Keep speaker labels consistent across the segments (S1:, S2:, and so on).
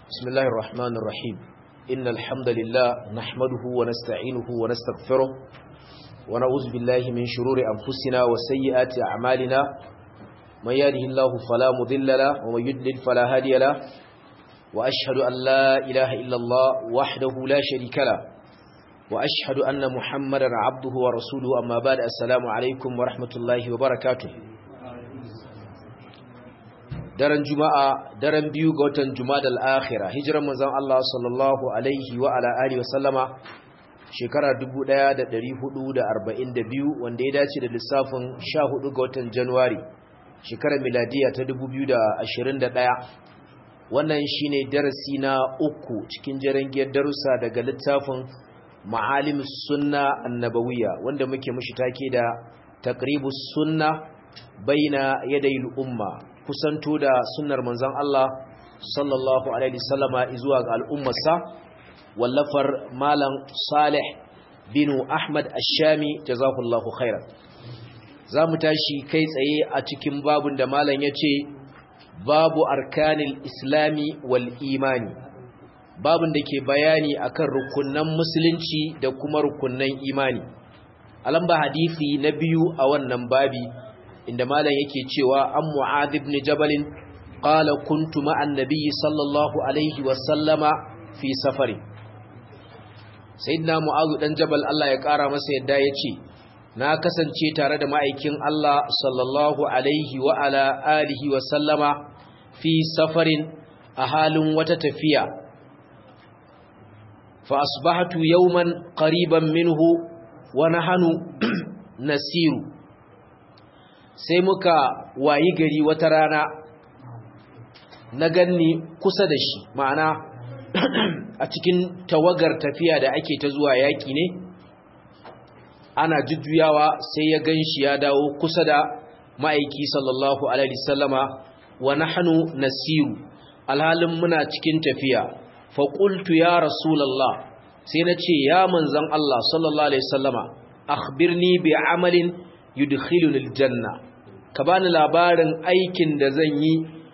S1: بسم الله الرحمن الرحيم إن الحمد لله نحمده ونستعينه ونستغفره ونعوذ بالله من شرور أنفسنا وسيئات أعمالنا من يهده الله فلا مضل له ومن يضلل فلا هادي له وأشهد أن لا إله إلا الله وحده لا شريك له وأشهد أن محمدا عبده ورسوله أما بعد السلام عليكم ورحمة الله وبركاته daren juma'a daren biyu ga watan jumadal akhira hijiran manzon Allah sallallahu alaihi wa ala alihi wasallama shekara 1442 wanda ya dace da lissafin 14 ga watan Januwari shekarar miladiya ta 2021 wannan shine darasi na uku cikin jarangiyar darussa daga littafin ma'alimus sunna annabawiyya wanda muke mushi take da taqribus sunna baina yadayil umma kusanto da sunnar manzon Allah sallallahu alaihi wasallama zuwa ga al'ummarsa wallafar malam Salih bin Ahmad Ash-Shami jazakallahu khairan zamu tashi kai tsaye a cikin babun da malam yace babu arkanil islami wal imani babun da ke bayani akan rukunnan musulunci da kuma rukunnan imani alamba hadisi na biyu a wannan babi inda malam yake cewa an mu'adh ibn jabal qala kuntu ma'an nabiy sallallahu alaihi wa sallama fi safari sayyidina mu'adh dan jabal Allah ya kara masa yadda yace na kasance tare da ma'aikin Allah sallallahu alaihi wa ala alihi wa sallama fi safarin a halin wata tafiya fa asbahatu yawman qariban minhu wa nahanu nasiru sai muka wayi gari wata rana na ganni kusa da shi ma'ana a cikin tawagar tafiya da ake ta zuwa yaƙi ne ana jujjuyawa sai ya gan shi ya dawo kusa da ma'aiki sallallahu alaihi sallama wa nahnu nasiru alhalin muna cikin tafiya faƙultu ya rasulallah sai na ce ya manzan Allah sallallahu alaihi sallama akhbirni bi amalin yudkhiluni aljanna ka bani labarin aikin da zan yi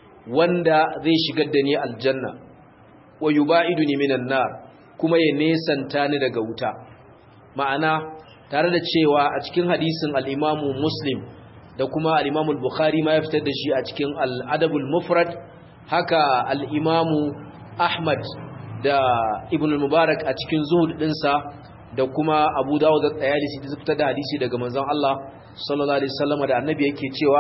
S1: wanda zai shigar da ni aljanna wa yubaiduni minan nar kuma ya nesanta ni daga wuta ma'ana tare da cewa a cikin hadisin al-Imam Muslim da kuma al-Imam al-Bukhari ma ya fitar da shi a cikin al-Adabul Mufrad haka al-Imam Ahmad da Ibn al-Mubarak a cikin zuhud dinsa da kuma Abu Dawud da Tayalisi da fitar da hadisi daga manzon Allah sallallahu alaihi wasallam da annabi yake cewa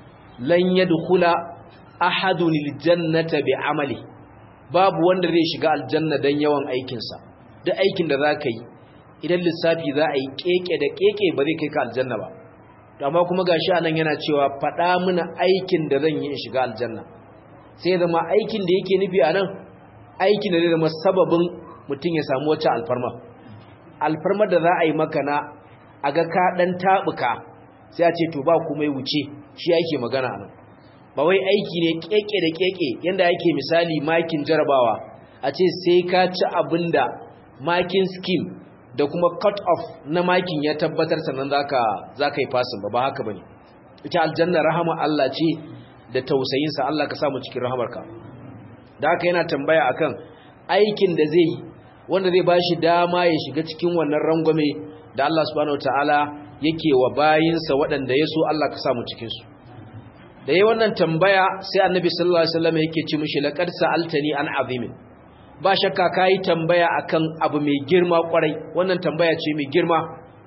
S1: lan yadkhula ahadun aljannata bi'amali babu wanda zai shiga aljanna dan yawan aikin sa duk aikin da zaka yi idan lissafi za a yi keke da keke ba zai kai ka aljanna ba to amma kuma gashi anan yana cewa fada mana aikin da zan yi in shiga aljanna sai zama aikin da yake nufi anan aikin da zai zama sababin mutum ya samu wacce alfarma alfarmar da za a yi maka na a ga ka dan tabuka sai a ce to ba kuma ya wuce shi yake magana nan ba wai aiki ne keke da keke yanda yake misali makin jarabawa a ce sai ka ci abinda makin scheme da kuma cut off na makin ya tabbatar sannan zaka zaka yi passing ba ba haka bane ita aljanna rahama Allah ce da tausayin sa Allah ka sa mu cikin rahamarka da haka yana tambaya akan aikin da zai yi wanda zai bashi dama ya shiga cikin wannan rangwame da Allah subhanahu wataala yake wa bayinsa waɗanda ya so Allah ka samu cikinsu da yi wannan tambaya sai annabi sallallahu alaihi wasallam yake ci mishi laqad sa'altani an azimin ba shakka kai tambaya akan abu mai girma kwarai wannan tambaya ce mai girma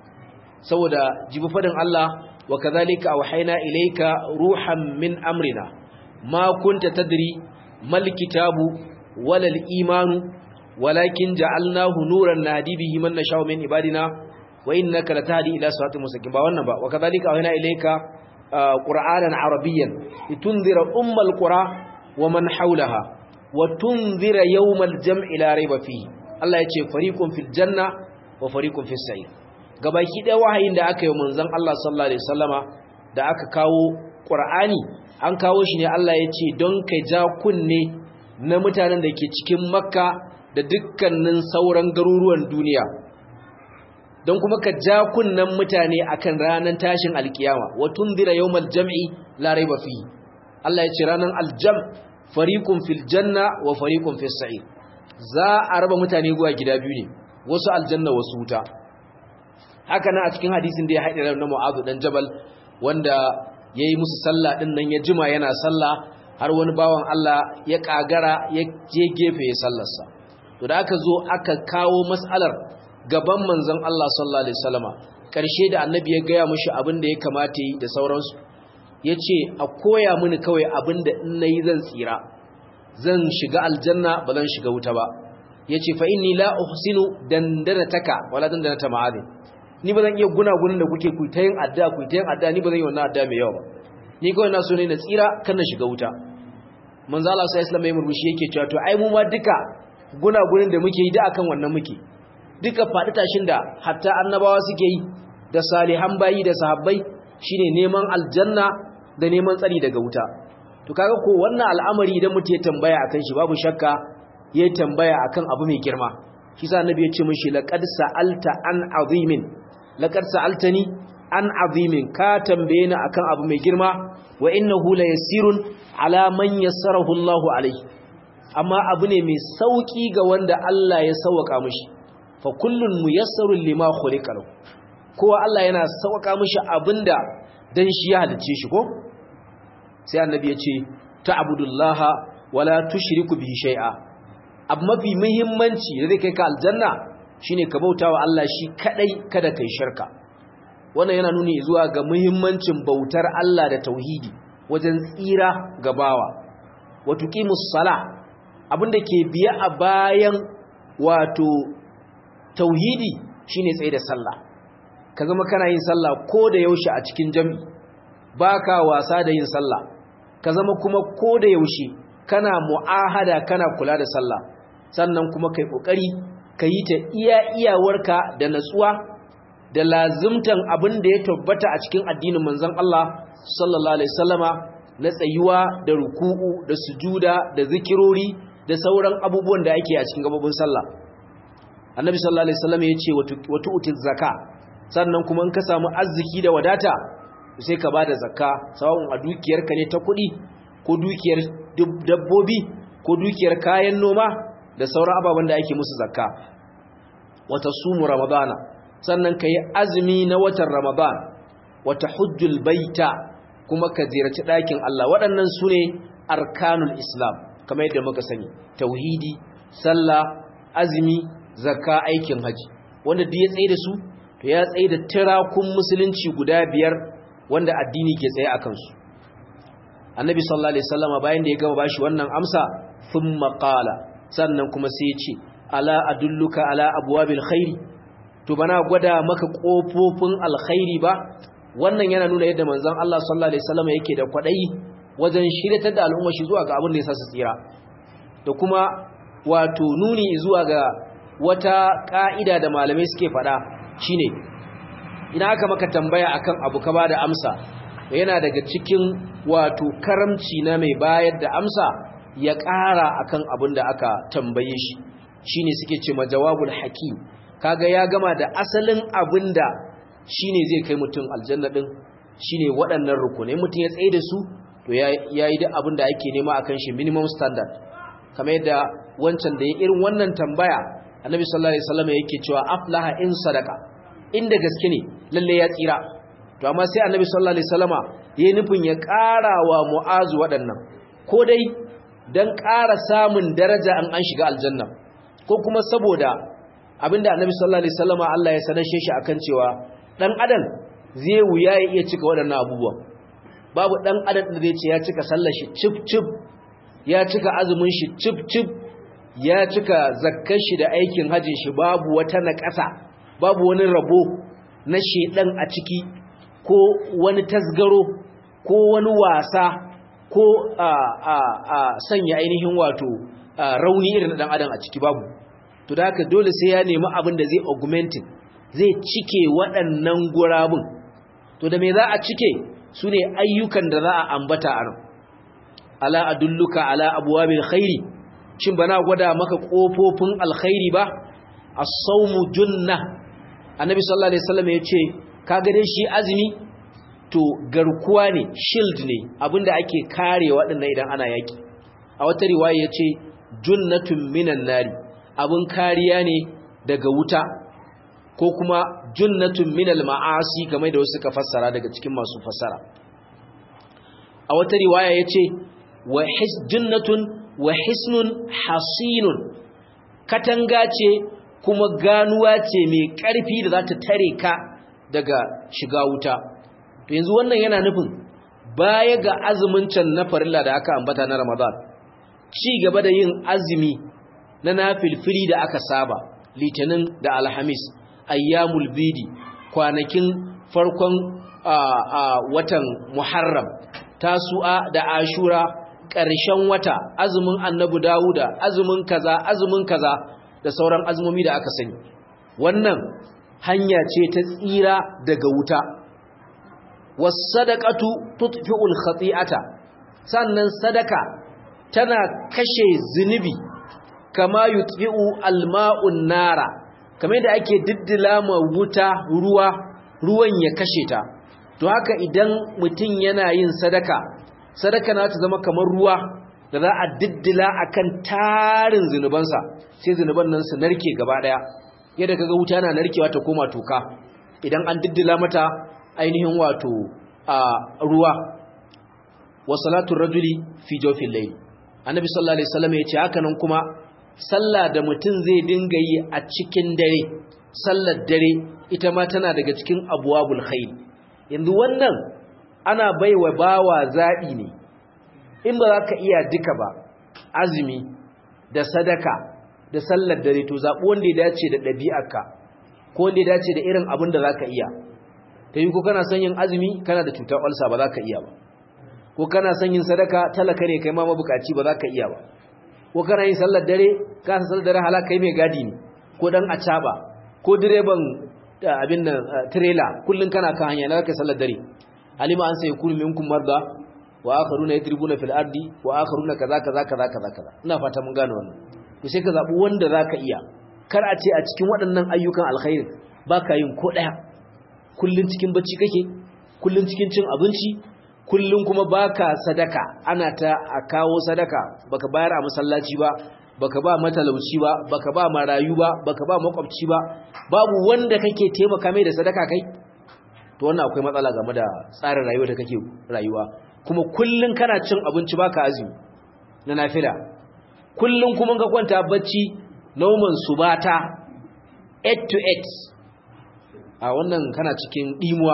S1: saboda jibi fadin Allah wa kadhalika awhayna ilayka ruhan min amrina ma kunta tadri mal kitabu wala imanu walakin ja'alnahu nuran nahdi bihi man nasha'u min ibadina wa innaka latahdi ila siratin mustaqim ba wannan ba wa kadhalika awhayna ilayka qur'anan arabiyyan litunzira ummal qura wa man hawlaha wa tunzira yawmal jam'i la rayba fihi Allah yace fariqun fil janna wa fariqun fis sa'ir gabaki da wahayin da aka yi manzon Allah sallallahu alaihi wasallama da aka kawo qur'ani an kawo shi ne Allah yace don kai ja kunne na mutanen da ke cikin makka da dukkanin sauran garuruwan duniya don kuma ka ja kunnan mutane akan ranar tashin alkiyama wa tunzira yawmal jam'i la raiba fi Allah ya ce ranar aljam fariqun fil janna wa fariqun fis sa'ir za a raba mutane zuwa gida biyu ne wasu aljanna wasu wuta haka nan a cikin hadisin da ya haɗe na Mu'adh dan Jabal wanda yayi musu sallah din nan ya jima yana sallah har wani bawan Allah ya kagara ya je gefe ya sallarsa to da aka zo aka kawo mas'alar gaban manzon Allah sallallahu alaihi wasallama karshe da annabi ya gaya mushi abin da ya kamata yi da sauransu yace a koya mini kawai abin da in nayi zan tsira zan shiga aljanna ba zan shiga wuta ba yace fa inni la uhsinu dandanataka wala dandanata ma'adin ni ba zan iya gunagunin da kuke ku ta yin adda ku ta yin adda ni ba zan yi wannan adda mai yawa ba ni kawai na so ne na tsira kan na shiga wuta manzo Allah sai Islam ya murmushi yake cewa to ai mu ma duka gunagunin da muke yi da akan wannan muke duka faɗi tashin da hatta annabawa suke yi da salihan bayi da sahabbai shine neman aljanna da neman tsari daga wuta to kaga ko wannan al'amari idan mutum ya tambaya akan shi babu shakka ya tambaya akan abu mai girma shi sa annabi ya ce mishi laqad sa'alta an azimin laqad sa'altani an azimin ka tambaye ni akan abu mai girma wa innahu la yasirun ala man yassarahu Allahu alayhi amma abu ne mai sauki ga wanda Allah ya sauka mishi fa kullun muyassarun lima khuliqa lahu kowa Allah yana sauka mishi abinda dan shi ya halice shi ko sai annabi ya ce ta'budullaha wala tushriku bihi shay'a abu mafi muhimmanci da zai kai ka aljanna shine ka bautawa Allah shi kadai kada kai shirka wannan yana nuni zuwa ga muhimmancin bautar Allah da tauhidi wajen tsira ga bawa wa tuqimus sala abinda ke biya a bayan wato tauhidi shine tsaye da sallah ka zama kana yin sallah ko da yaushe a cikin jami baka wasa da yin sallah ka zama kuma ko da yaushe kana mu'ahada kana kula da sallah sannan kuma kai kokari ka yi ta iya iyawarka da natsuwa da lazimtan abin da ya tabbata a cikin addinin manzon Allah sallallahu alaihi wasallama na tsayuwa da ruku'u da sujuda da zikirori da sauran abubuwan da ake a cikin gabobin sallah annabi sallallahu alaihi wasallam ya ce wa tu'tiz zakka sannan kuma in ka samu arziki da wadata sai ka bada zakka sawun a dukiyarka ne ta kuɗi ko dukiyar dabbobi ko dukiyar kayan noma da sauran ababen da ake musu zakka wata sumu ramadana sannan ka yi azumi na watan ramadan wata hujjul baita kuma ka ziyarci ɗakin Allah waɗannan su ne arkanul islam kamar yadda muka sani tauhidi sallah azumi zakka aikin haji wanda duk ya tsaye da su to ya tsaye da tirakun musulunci guda biyar wanda addini ke tsaye a kansu annabi sallallahu alaihi wasallama bayan da ya gama bashi wannan amsa thumma qala sannan kuma sai ya ce ala adulluka ala abwabil khairi to bana gwada maka kofofin alkhairi ba wannan yana nuna yadda manzon Allah sallallahu alaihi wasallama yake da kwadayi wajen shiryatar da al'umma shi zuwa ga abin da ya sa su tsira da kuma wato nuni zuwa ga wata ka'ida da malamai suke fada shine ina aka maka tambaya akan abu ka bada amsa yana daga cikin wato karamci na mai bayar da amsa ya ƙara akan abin da aka tambaye shi shine suke ce ma jawabul hakim kaga ya gama da asalin abin da shine zai kai mutum aljanna din shine waɗannan rukunai mutum ya tsaye da su to yayi duk abin da ake nema akan shi minimum standard kamar yadda wancan da ya irin wannan tambaya annabi sallallahu alaihi wasallam yake cewa aflaha in sadaka inda gaske ne lalle ya tsira to amma sai annabi sallallahu alaihi wasallama yayin nufin ya ƙara wa mu'azu waɗannan ko dai dan ƙara samun daraja an an shiga aljanna ko kuma saboda abinda annabi sallallahu alaihi wasallama Allah ya sanar shi akan cewa dan adam zai wuya ya iya cika waɗannan abubuwa babu dan adam da zai ce ya cika sallar shi cip cip ya cika azumin shi cip cip ya cika zakkar shi da aikin hajjin shi babu wata naƙasa babu wani rabo na shedan a ciki ko wani tasgaro ko wani wasa ko a a a sanya ainihin wato rauni irin dan adam a ciki babu to da haka dole sai ya nemi abin da zai augmenting zai cike waɗannan gurabun to da me za a cike su ne ayyukan da za a ambata a nan ala adulluka ala abwabil khairi shin bana gwada maka kofofin alkhairi ba as-sawmu junna annabi sallallahu alaihi wasallam yace kaga dai shi azumi to garkuwa ne shield ne abinda ake kare waɗannan idan ana yaki a wata riwaya yace junnatun minan nari abun kariya ne daga wuta ko kuma junnatun minal ma'asi kamar da wasu suka fassara daga cikin masu fassara a wata riwaya yace wa his junnatun wa hisnun hasinun katanga ce kuma ganuwa ce mai ƙarfi da za ta tare ka daga shiga wuta to yanzu wannan yana nufin baya ga azumin can na farilla da aka ambata na Ramadan ci gaba da yin azumi na nafilfili da aka saba litinin da alhamis ayyamul bidi kwanakin farkon watan muharram tasu'a da ashura ƙarshen wata azumin annabi dawuda azumin kaza azumin kaza da sauran azumomi da aka sani wannan hanya ce ta tsira daga wuta wasadaqatu tutfi'ul khati'ata sannan sadaka tana kashe zunubi kama yutfi'u alma'un nara kamar da ake diddila ma wuta ruwa ruwan ya kashe ta to haka idan mutum yana yin sadaka sadaka na ta zama kamar ruwa da za a diddila akan tarin zunubansa sai zunuban nan su narke gaba daya yadda kaga wuta na narkewa ta koma toka idan an diddila mata ainihin wato a ruwa wa salatu rajuli fi jawfil layl annabi sallallahu alaihi wasallam ya ce haka nan kuma sallah da mutum zai dinga yi a cikin dare sallar dare ita ma tana daga cikin abwabul khair yanzu wannan ana baiwa bawa zabi ne in ba za ka iya duka ba azumi da sadaka da sallar dare to zaɓi wanda ya dace da ɗabi'arka ko wanda ya dace da irin abin da za ka iya ta yi ko kana son yin azumi kana da cutar olsa ba za ka iya ba ko kana son yin sadaka talaka ne kai ma mabukaci ba za ka iya ba ko kana yin sallar dare ka san sallar dare halaka kai mai gadi ne ko dan acaba ko direban abin nan trailer kullun kana kan hanya na kai sallar dare alima an sai kullu minkum marda wa akharuna yadribuna fil ardi wa akharuna kaza kaza kaza kaza kaza ina fata mun gane wannan to sai ka zabi wanda zaka iya kar a ce a cikin waɗannan ayyukan alkhairi baka yin ko daya kullun cikin bacci kake kullun cikin cin abinci kullun kuma baka sadaka ana ta a kawo sadaka baka bayar a masallaci ba baka ba matalauci ba baka ba marayu ba baka ba makwabci ba babu wanda kake taimaka mai da sadaka kai to wannan akwai matsala game da tsarin rayuwa da kake rayuwa kuma kullun kana cin abinci baka azumi na nafila kullun kuma ka kwanta bacci nauman subata 8 to 8 a wannan kana cikin dimuwa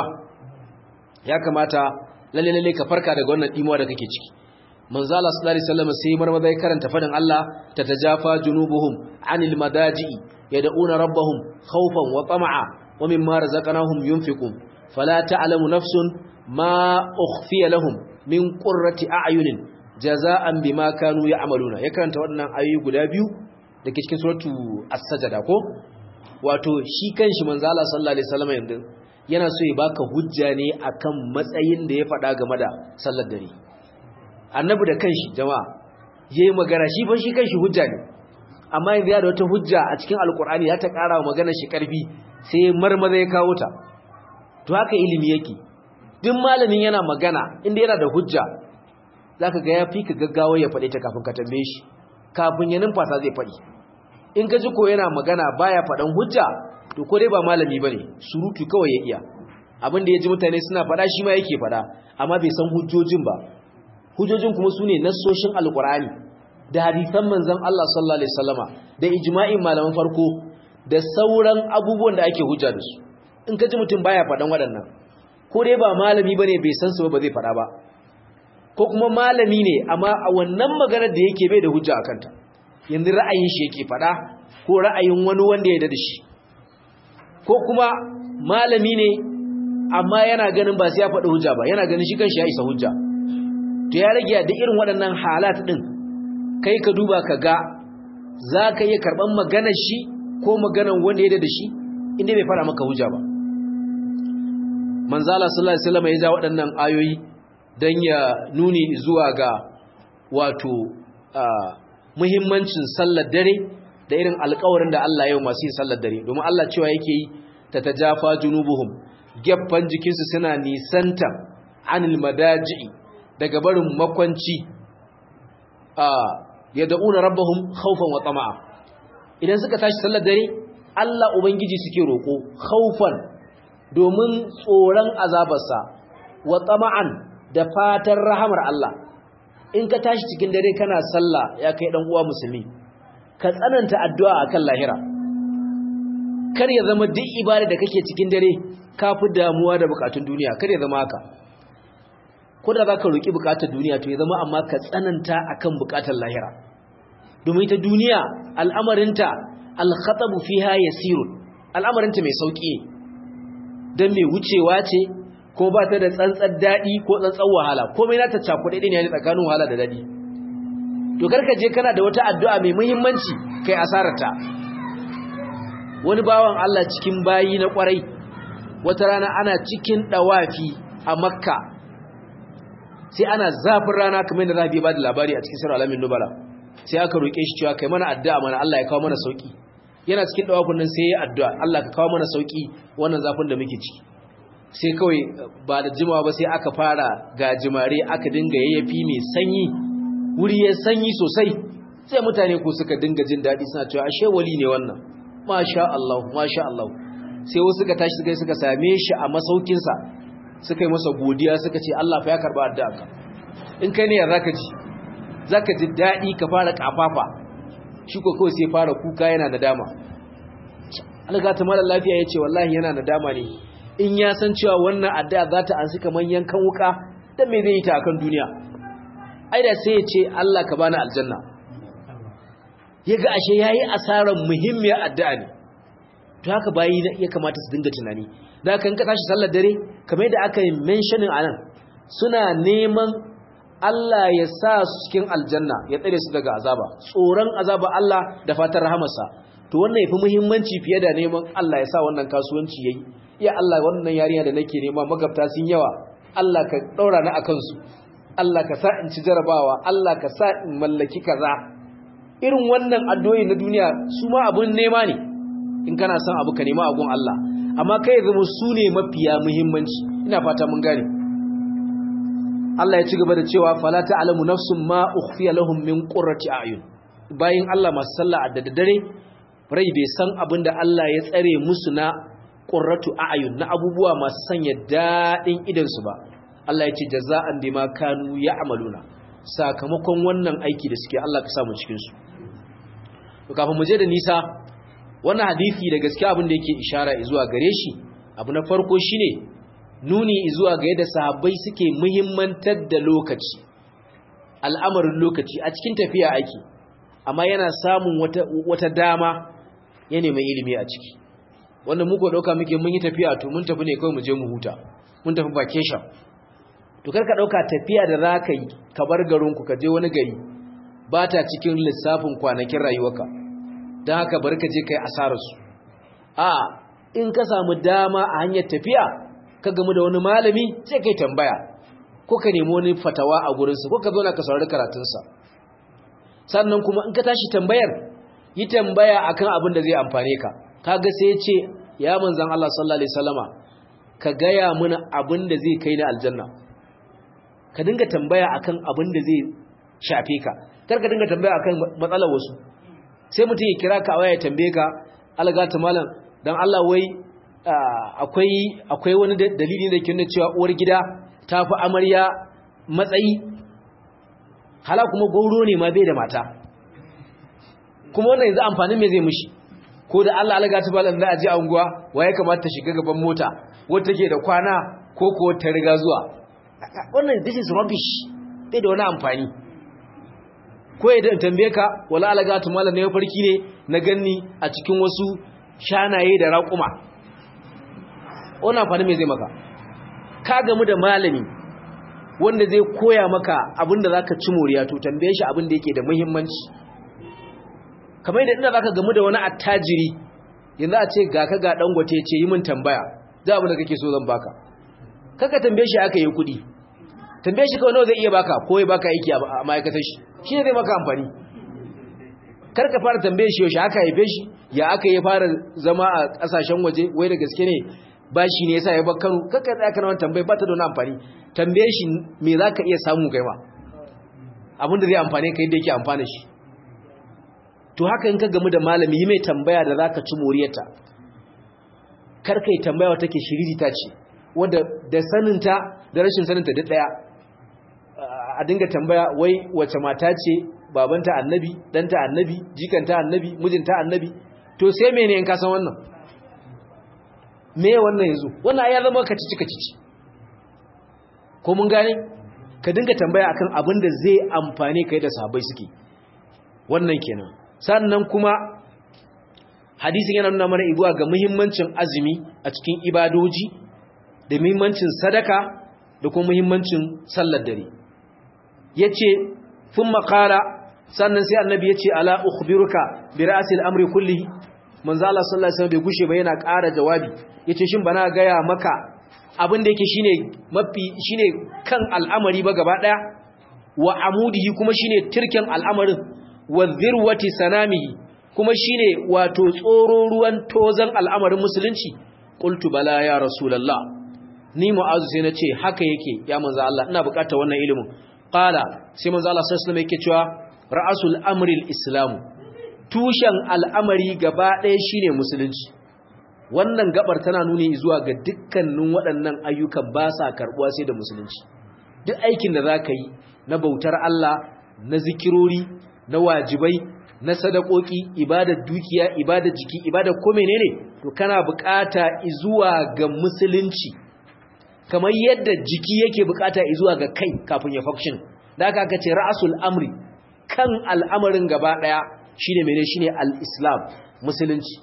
S1: ya kamata lalle lalle ka farka daga wannan dimuwa da kake ciki manzo Allah sallallahu alaihi wasallam sai marmaza ya karanta fadin Allah tatajafa junubuhum anil madaji yad'una rabbahum khawfan wa tama'a wa mimma razaqnahum yunfiqun fala ta'lamu nafsun ma ukhfiya lahum min qurrati a'yunin jaza'an bima kanu ya'maluna ya karanta waɗannan ayoyi guda biyu dake cikin suratu as-sajda ko wato shi kanshi manzo Allah sallallahu alaihi wasallam yanzu yana so ya baka hujja ne akan matsayin da ya faɗa game da sallar dare annabi da kanshi jama'a yayi magana shi fa shi kanshi hujja ne amma yanzu ya da wata hujja a cikin alkur'ani ya ta ƙara wa magana shi ƙarfi sai marmaza ya kawo ta to haka ilimi yake duk malamin yana magana inda yana da hujja zaka ga ya fi ka gaggawa ya faɗe ta kafin ka tambaye shi kafin ya numfasa zai faɗi in ka ji ko yana magana baya faɗan hujja to ko dai ba malami bane surutu kawai ya iya abin da ya ji mutane suna faɗa shi ma yake faɗa amma bai san hujjojin ba hujjojin kuma sune nassoshin alqur'ani da hadisan manzon Allah sallallahu alaihi wasallama da ijma'in malaman farko da sauran abubuwan da ake hujja da su in ka ji mutum baya faɗan waɗannan ko dai ba malami bane bai san su ba zai faɗa ba ko kuma malami ne amma a wannan maganar da yake bai da hujja akan ta yanzu ra'ayin shi yake faɗa ko ra'ayin wani wanda ya da shi ko kuma malami ne amma yana ganin ba sai ya faɗi hujja ba yana ganin shi kanshi ya isa hujja to ya rage da irin waɗannan halat ɗin kai ka duba ka ga za ka iya karɓar maganar shi ko maganar wanda ya da shi inda bai fara maka hujja ba manzala sallallahu alaihi wasallam ya ja waɗannan ayoyi don ya nuni zuwa ga wato muhimmancin sallar dare da irin alƙawarin da Allah ya yi masu yin sallar dare domin Allah cewa yake yi ta tajafa junubuhum gaffan jikinsu suna nisanta anil madaji daga barin makwanci yad'una rabbahum khawfan wa tama'a idan suka tashi sallar dare Allah ubangiji suke roko khawfan domin tsoron azabarsa wa tama'an da fatan rahamar Allah in ka tashi cikin dare kana sallah ya kai dan uwa musulmi ka tsananta addu'a akan lahira kar ya zama duk ibada da kake cikin dare ka fi damuwa da bukatun duniya kar ya zama haka ko da zaka roki bukatar duniya to ya zama amma ka tsananta akan bukatar lahira domin ta duniya al'amarinta al-khatabu fiha yasirun al'amarinta mai sauki ne dan mai wucewa ce ko ba ta da tsantsar dadi ko tsantsar wahala komai nata cakuɗe ne ne tsakanin wahala da dadi to karka je kana da wata addu'a mai muhimmanci kai asararta wani bawan Allah cikin bayi na kwarai wata rana ana cikin dawafi a makka sai ana zafin rana kamar yadda rabi ba da labari a cikin sirar alamin nubala sai aka roƙe shi cewa kai mana addu'a mana Allah ya kawo mana sauki yana cikin dawafin nan sai ya addu'a Allah ka kawo mana sauki wannan zafin da muke ciki sai kawai ba da jimawa ba sai aka fara gajimare aka dinga yayyafi mai sanyi wuri ya sanyi sosai sai mutane ko suka dinga jin daɗi suna cewa ashe wali ne wannan masha Allah masha Allah sai wasu suka tashi suka suka same shi a masaukinsa suka yi masa godiya suka ce Allah fa ya karba addu'a in kai ne ya zaka ji zaka ji daɗi ka fara kafafa shi ko kawai sai fara kuka yana da dama alga ta mala lafiya yace wallahi yana da dama ne in ya san cewa wannan addu'a za ta ansi kaman yankan wuka dan me zai yi ta akan duniya ai da sai ya ce Allah ka bani aljanna yaga ashe yayi asaran muhimmiyar addu'a ne to haka bayi ya kamata su dinga tunani da kan ka tashi sallar dare kamar yadda aka yi mentioning anan suna neman Allah ya sa su cikin aljanna ya tsare su daga azaba tsoron azaba Allah da fatan rahamarsa to wannan yafi muhimmanci fiye da neman Allah ya sa wannan kasuwanci yayi ya Allah wannan yarinya da nake nema magabta sun yawa Allah ka daura ni akan su Allah ka sa in ci jarabawa Allah ka sa in mallaki kaza irin wannan addu'o'i na duniya su ma abun nema ne in kana son abu ka nema agun Allah amma kai zama su ne mafiya muhimmanci ina fata mun gane Allah ya ci gaba da cewa fala ta'lamu nafsun ma ukhfiya lahum min qurrati a'yun bayin Allah masu sallah a daddare rai bai san abinda Allah ya tsare musu na qurratu a'yun na abubuwa masu sanya dadin idan su ba Allah ya ce jaza'an bima kanu ya'maluna sakamakon wannan aiki da suke Allah ka samu cikin su to kafin mu je da nisa wannan hadisi da gaskiya abin da yake ishara zuwa gare shi abu na farko shine nuni zuwa ga yadda sahabbai suke muhimmantar da lokaci al'amarin lokaci a cikin tafiya ake amma yana samun wata, wata dama ya nemi ilimi a ciki wanda muka dauka muke mun yi tafiya to mun tafi ne kawai mu je mu huta mun tafi vacation to karka dauka tafiya da zaka yi ka bar garinku ka je wani gari ba ta cikin lissafin kwanakin rayuwarka don haka bari ka je kai asararsu a in ka samu dama a hanyar tafiya ka gamu da wani malami sai kai tambaya ko ka nemi wani fatawa a gurinsa ko ka zo na ka saurari karatunsa sannan kuma in ka tashi tambayar yi tambaya akan abin da zai amfane ka kaga sai ya ce ya manzan Allah sallallahu alaihi wasallama ka gaya mana abin da zai kai ni aljanna ka dinga tambaya akan abin da zai shafe ka kar ka dinga tambaya akan matsalar wasu sai mutum ya kira ka a waya ya tambaye ka algata malam dan Allah wai akwai akwai wani dalili da ke nuna cewa uwar gida ta fi amarya matsayi hala kuma gauro ne ma bai da mata kuma wannan yanzu amfanin me zai mushi ko da Allah algata malam za a je anguwa waye kamata ta shiga gaban mota wata take da kwana ko ko ta riga zuwa wannan this is rubbish bai da wani amfani ko idan tambaye ka wala alaga to mallam ne farki ne na ganni a cikin wasu shanaye da raƙuma wannan amfani me zai maka ka gamu da malami wanda zai koya maka abinda zaka ci moriya to tambaye shi abinda yake da muhimmanci kamar yadda inda zaka gamu da wani attajiri yanzu a ce ga ka ga dangote ce yi min tambaya da abin da kake so zan baka kaka tambaye shi aka yi kuɗi tambaye shi kawai nawa zai iya baka ko ya baka aiki a ma'aikatar shi shi ne zai maka amfani kar ka fara tambaye shi yaushe aka haife shi ya aka yi fara zama a ƙasashen waje wai da gaske ne ba shi ne yasa ya bar Kano kaka tsaya kana wannan tambaye ba ta da wani amfani tambaye shi me zaka iya samu kai ma abin da zai amfane ka yadda yake amfana shi to haka in ka gamu da malami yi mai tambaya da zaka ci moriyarta kar kai tambaya wata ke shiririta ce wanda da saninta da rashin saninta duk daya a dinga tambaya wai wace mata ce babanta annabi danta annabi jikanta annabi mijinta annabi to sai mene in ka san wannan me wannan yanzu wannan ya zama kacici kacici ko mun gane ka dinga tambaya akan abin da zai amfane kai da sahabbai suke wannan kenan sannan kuma hadisin yana nuna mana ibuwa ga muhimmancin azumi a cikin ibadoji da muhimmancin sadaka da kuma muhimmancin sallar dare yace fun makara sannan sai annabi yace ala ukhbiruka bi ra'sil amri kullihi manzo Allah sallallahu alaihi wasallam bai gushe ba yana ƙara jawabi yace shin bana gaya maka abin da yake shine mafi shine kan al'amari ba gaba daya wa amudihi kuma shine tirken al'amarin wa zirwati sanamihi kuma shine wato tsoro ruwan tozan al'amarin musulunci qultu bala ya rasulullah ni mu'azu sai nace haka yake ya manzo Allah ina bukatar wannan ilimin qala sai manzo Allah sallallahu alaihi wasallam yake cewa ra'asul amri al-islam tushen al'amari gaba ɗaya shine musulunci wannan gabar tana nuni zuwa ga dukkanin waɗannan ayyukan ba sa karɓuwa sai da musulunci duk aikin da za ka yi na bautar Allah na zikirori na wajibai na sadakoki ibadar dukiya ibadar jiki ibadar ko menene to kana bukata zuwa ga musulunci kamar yadda jiki yake bukata zuwa ga kai kafin ya function da aka aka ce ra'asul amri kan al'amarin gaba daya shine menene shine al-islam musulunci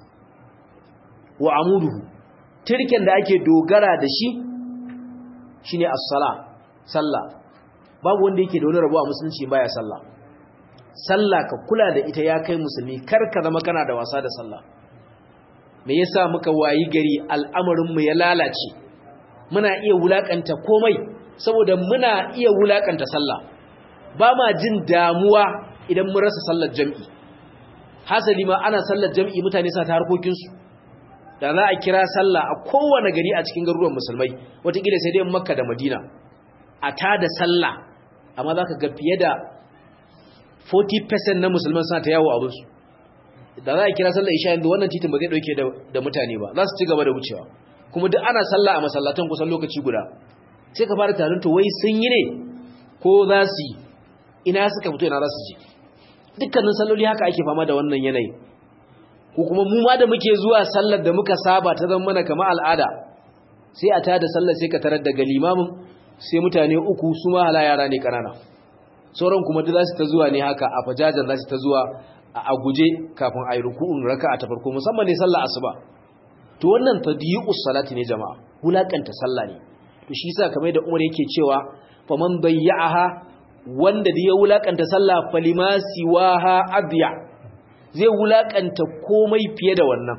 S1: wa amuduhu tirken da ake dogara da shi shine as-sala sallah babu wanda yake da wani rabo a musulunci baya sallah sallah ka kula da ita ya kai musulmi kar ka zama kana da wasa da sallah me yasa muka wayi gari al'amarin mu ya lalace muna iya wulakanta komai saboda muna iya wulakanta sallah ba ma jin damuwa idan mun rasa sallar jami'i hasali ma ana sallar jami'i mutane sa ta harkokin su da za a kira sallah a kowane gari a cikin garuruwan musulmai wataƙila sai dai makka da madina a ta da sallah amma za ka ga fiye da 40% na musulman suna ta yawo abinsu da za a kira sallah isha yanzu wannan titin ba zai ɗauke da mutane ba za su ci gaba da wucewa kuma duk ana sallah a masallatan kusan lokaci guda sai ka fara tarin to wai sun yi ne ko za su yi ina suka fito ina za su je dukkanin salloli haka ake fama da wannan yanayi ko kuma mu ma da muke zuwa sallar da muka saba ta zama mana kamar al'ada sai a tada sallar sai ka tarar daga limamin sai mutane uku su ma hala yara ne kanana sauran kuma duk za su ta zuwa ne haka a fajajar za su ta zuwa a guje kafin a yi ruku'un raka a ta farko musamman ne sallar asuba to wannan tadiyi'us salati ne jama'a wulakanta sallah ne to shi yasa kamar da Umar yake cewa faman bayya'aha wanda da ya wulakanta sallah falima siwaha adya zai wulakanta komai fiye da wannan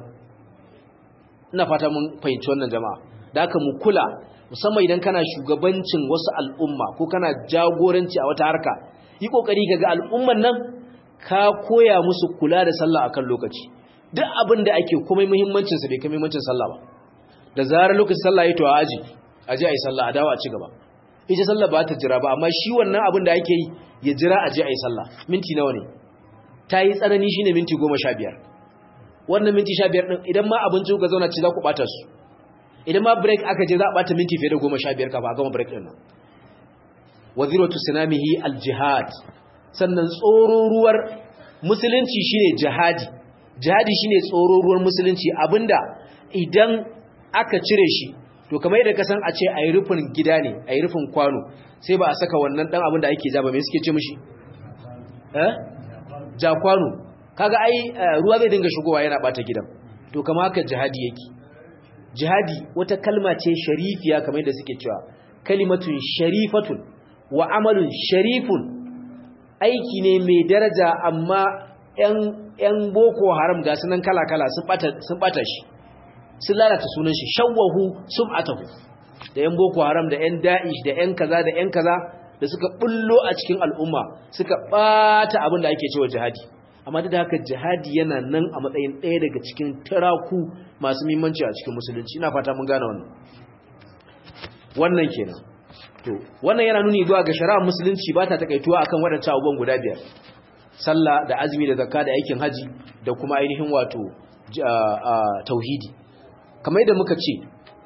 S1: ina fata mun fahimci wannan jama'a da haka mu kula musamman idan kana shugabancin wasu al'umma ko kana jagoranci a wata harka yi kokari kaga al'umman nan ka koya musu kula da sallah akan lokaci duk abin da ake komai muhimmancin sa bai kai muhimmancin sallah ba da zarar lokacin sallah yayi to a aji aje ayi sallah a dawo a ci gaba ita sallah ba ta jira ba amma shi wannan abin da ake yi ya jira aje ayi sallah minti nawa ne ta yi tsanani shine minti goma sha biyar wannan minti sha biyar ɗin idan ma abinci kuka zauna ci za ku ɓata su idan ma break aka je za a ɓata minti fiye da goma sha biyar kafa a gama break ɗin nan waziratu sinamihi aljihad sannan tsororuwar musulunci shine jihadi jihadi shine tsororuwar musulunci abinda idan aka cire shi to kamar yadda ka san a ce a yi rufin gida ne a yi rufin kwano sai ba a saka wannan ɗan abin da ake ja ba mai suke ce mishi eh jakwano kaga ai ruwa zai dinga shigowa yana bata gidan to kama haka jihadi yake jihadi wata kalma ce sharifiya kamar yadda suke cewa kalimatun sharifatun wa amalun sharifun aiki ne mai daraja amma yan yan boko haram ga sunan kala-kala sun bata sun bata shi sun lalata sunan shi shawwahu sum'atahu da yan boko haram da yan da'ish da yan kaza da yan kaza da suka bullo a cikin al'umma suka bata abin da ake cewa jihadi amma duk da haka jihadi yana nan a matsayin ɗaya daga cikin taraku masu muhimmanci a cikin musulunci ina fata mun gane wannan wannan kenan to wannan yana nuni zuwa ga shari'ar musulunci ba ta takaituwa akan waɗancan abubuwan guda biyar sallah da azumi da zakka da aikin haji da kuma ainihin wato tauhidi kamar yadda muka ce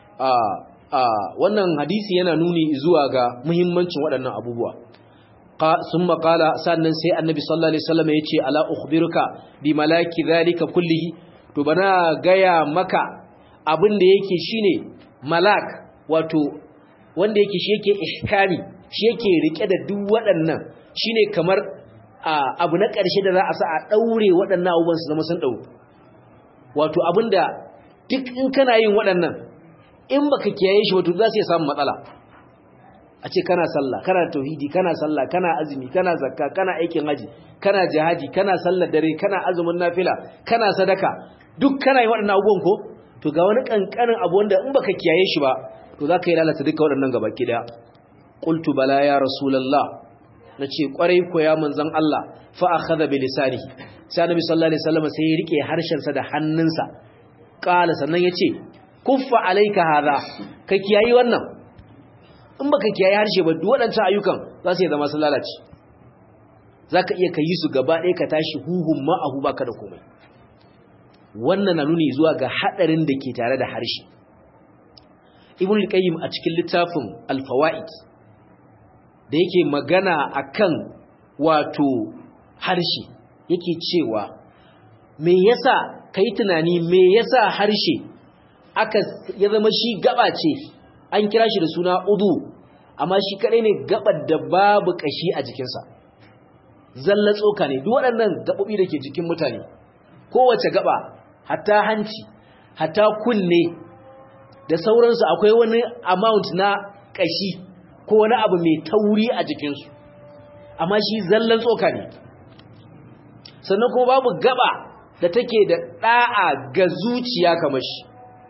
S1: wannan hadisi yana nuni zuwa ga muhimmancin waɗannan abubuwa sun makala sannan sai annabi sallallahu alaihi wasallam ya ce ala ukhbiruka bi malaki zalika kullihi to bana gaya maka abin da yake shine malak wato wanda yake shi yake ihkami shi yake rike da duk waɗannan shine kamar abu na ƙarshe da za a sa a daure waɗannan abubuwan su zama sun dau wato abinda duk in kana yin waɗannan in baka kiyaye shi wato za su samu matsala a ce kana sallah kana tauhidi kana sallah kana azumi kana zakka kana aikin haji kana jihadi kana sallar dare kana azumin nafila kana sadaka duk kana yin waɗannan abubuwan ko to ga wani kankanin abu wanda in baka kiyaye shi ba to za ka yi lalata duka waɗannan gaba ki daya qultu bala ya rasulullah nace kwarai ko ya manzon Allah fa akhadha bi lisanihi sai annabi sallallahu alaihi wasallam sai ya rike harshen sa da hannunsa qala sannan yace kuffa alayka hadha ka kiyayi wannan in baka kiyaye harshe ba duk waɗancan ayyukan za su zama sun lalace zaka iya kayi su gaba ɗaya ka tashi huhun ma'ahu baka da komai wannan na nuni zuwa ga hadarin da ke tare da harshe ibn al-qayyim a cikin littafin al-fawaid da yake magana akan wato harshe yake cewa me yasa kai tunani me yasa harshe aka ya zama shi gaba ce an kira shi da suna udu amma shi kadai ne gabar da babu kashi a jikinsa zalla tsoka ne duk waɗannan gabobi da ke jikin mutane kowace gaba hatta hanci hatta kunne da sauransu akwai wani amount na kashi ko wani abu mai tauri a jikinsu amma shi zallan tsoka ne sannan kuma babu gaba da take da da'a ga zuciya kamar shi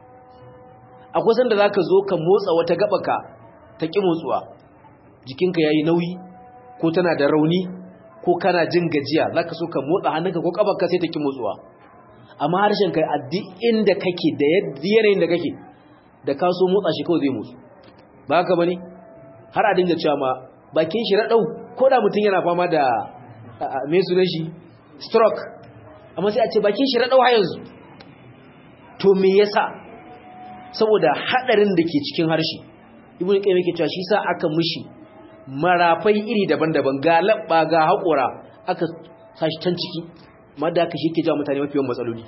S1: akwai sanda za ka zo ka motsa wata gabaka ta ƙi motsuwa jikinka ya yi nauyi ko tana da rauni ko kana jin gajiya za ka so ka motsa hannunka ko ƙabarka sai ta ƙi motsuwa amma harshen kai a duk inda kake da yanayin da kake da ka so motsa shi kawai zai motsu ba haka bane har a dinga cewa ma bakin shi radau ko da mutum yana fama da me sunan shi stroke amma sai a ce bakin shi radau har yanzu to me yasa saboda hadarin da ke cikin harshe ibnu qayyim yake cewa shi sa aka mushi marafai iri daban-daban ga labba ga haƙora aka sashi can ciki madda aka shi ke jawo mutane mafi yawan matsaloli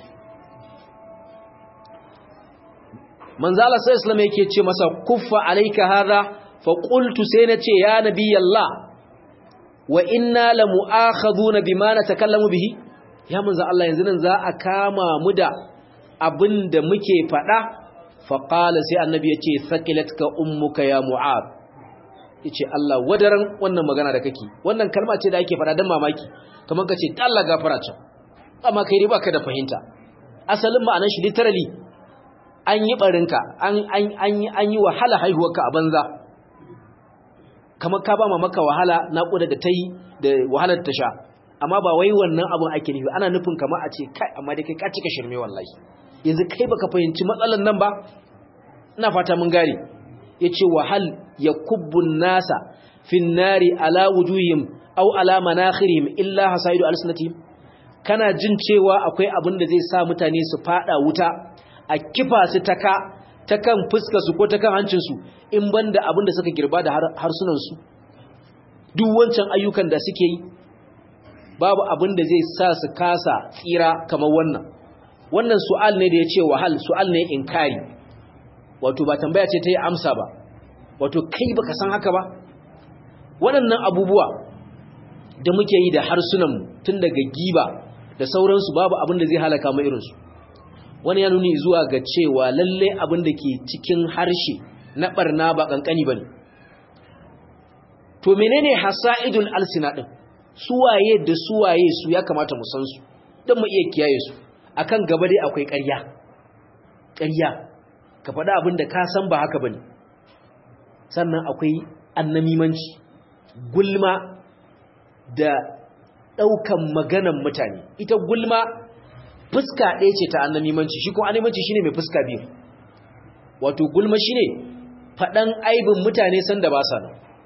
S1: manzala sai islam yake ce masa kuffa alayka hadha fa qultu sai nace ya nabiyallah wa inna la mu'akhaduna bima natakallamu bihi ya manzo Allah yanzu nan za a kama mu da abinda muke fada fa qala sai annabi yace thaqilatka ummuka ya mu'ad yace Allah wadaran wannan magana da kake wannan kalma ce da ake fada dan mamaki kamar kace Allah gafara ta amma kai dai baka da fahimta asalin ma'anar shi literally an yi barinka an an an yi an yi wahala haihuwarka a banza kamar ka ba maka wahala naƙuda da tayi da wahalar ta sha amma ba wai wannan abun ake nufi ana nufin kamar a ce kai amma dai kai ka cika shirme wallahi yanzu kai baka fahimci matsalan nan ba ina fata mun gare yace wahal yakubbun nasa fin nari ala wujuhim aw ala manakhirihim illa hasaidu alsinatihim kana jin cewa akwai abin da zai sa mutane su fada wuta a kifa su taka ta kan fuskarsu ko ta kan hancinsu in banda abin da suka girba da harsunansu duk wancan ayyukan da suke yi babu abin da zai sa su kasa tsira kamar wannan wannan su'al ne da ya ce wahal su'al ne inkari wato ba tambaya ce ta yi amsa ba wato kai baka san haka ba waɗannan abubuwa da muke yi da harsunanmu tun daga giba da sauransu babu abin da zai halaka mu irinsu wani ya nuni zuwa ga cewa lalle abin da ke cikin harshe na barna ba kankani bane to menene hasaidul alsina din suwaye da suwaye su ya kamata mu san su don mu iya kiyaye su akan gaba dai akwai ƙarya ƙarya ka faɗa abin da ka san ba haka bane sannan akwai annamimanci gulma da ɗaukan maganan mutane ita gulma fuska ɗaya ce ta annamimanci shi kuma annamimanci shine mai fuska biyu wato gulma shine faɗan aibin mutane sanda ba sa nan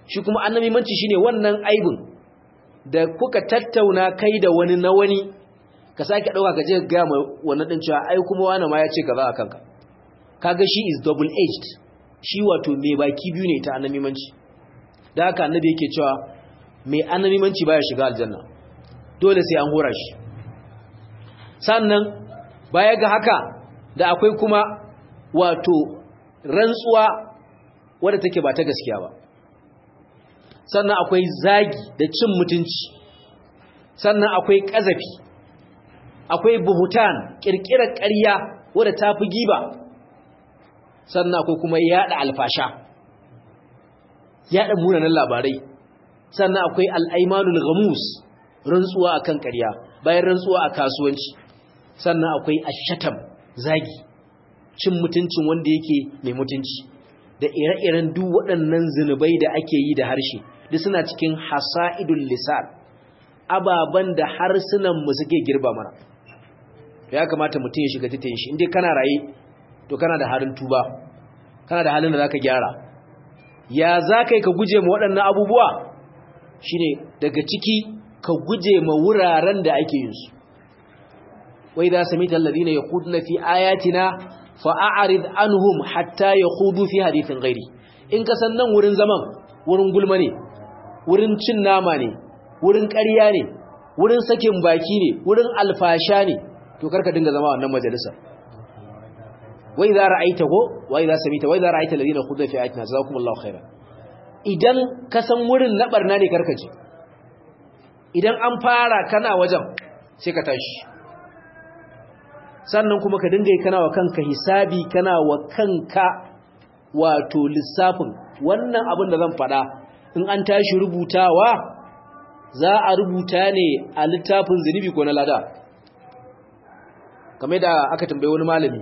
S1: shi kuma annamimanci shine wannan aibin da kuka tattauna kai da wani na wani ka sake dauka ka je ga mai wannan din cewa ai kuma wani ma ya ce kaza akan ka kaga shi is double edged shi wato mai baki biyu ne ta annamimanci da haka annabi yake cewa mai annamimanci baya shiga aljanna dole sai an hora shi sannan baya ga haka da akwai kuma wato rantsuwa wadda take ba ta gaskiya ba sannan akwai zagi da cin mutunci sannan akwai ƙazafi akwai buhutan ƙirƙirar ƙarya wadda ta fi giba sannan akwai kuma yaɗa alfasha yaɗa munanan labarai sannan akwai al'aimanul gamus rantsuwa akan ƙarya bayan rantsuwa a kasuwanci sannan akwai ashatam zagi cin mutuncin wanda yake mai mutunci da ire-iren duk waɗannan zunubai da ake yi da harshe duk suna cikin hasa'idul lisan ababan da harsunan mu suke girba mana ya kamata mutum ya shiga titin shi indai kana raye to kana da halin tuba kana da halin da zaka gyara ya zaka yi ka guje ma waɗannan abubuwa shine daga ciki ka guje ma wuraren da ake yin su wai za samita alladhina yaquduna fi ayatina fa'arid anhum hatta yakhudu fi hadithin ghairi in ka san nan wurin zaman wurin gulma ne wurin cin nama ne wurin ƙarya ne wurin sakin baki ne wurin alfasha ne to karka dinga zama wannan majalisa wai za ra'aita ko wai za samita wai za ra'aita alladhina khudna fi ayatina jazakumullahu khairan idan ka san wurin na barna ne karka je idan an fara kana wajen sai ka tashi sannan kuma ka dinga yi kana wa kanka hisabi kana wa kanka wato lissafin wannan abin da zan faɗa in an tashi rubutawa za a rubuta ne a littafin zunubi ko na lada kamar da aka tambaye wani malami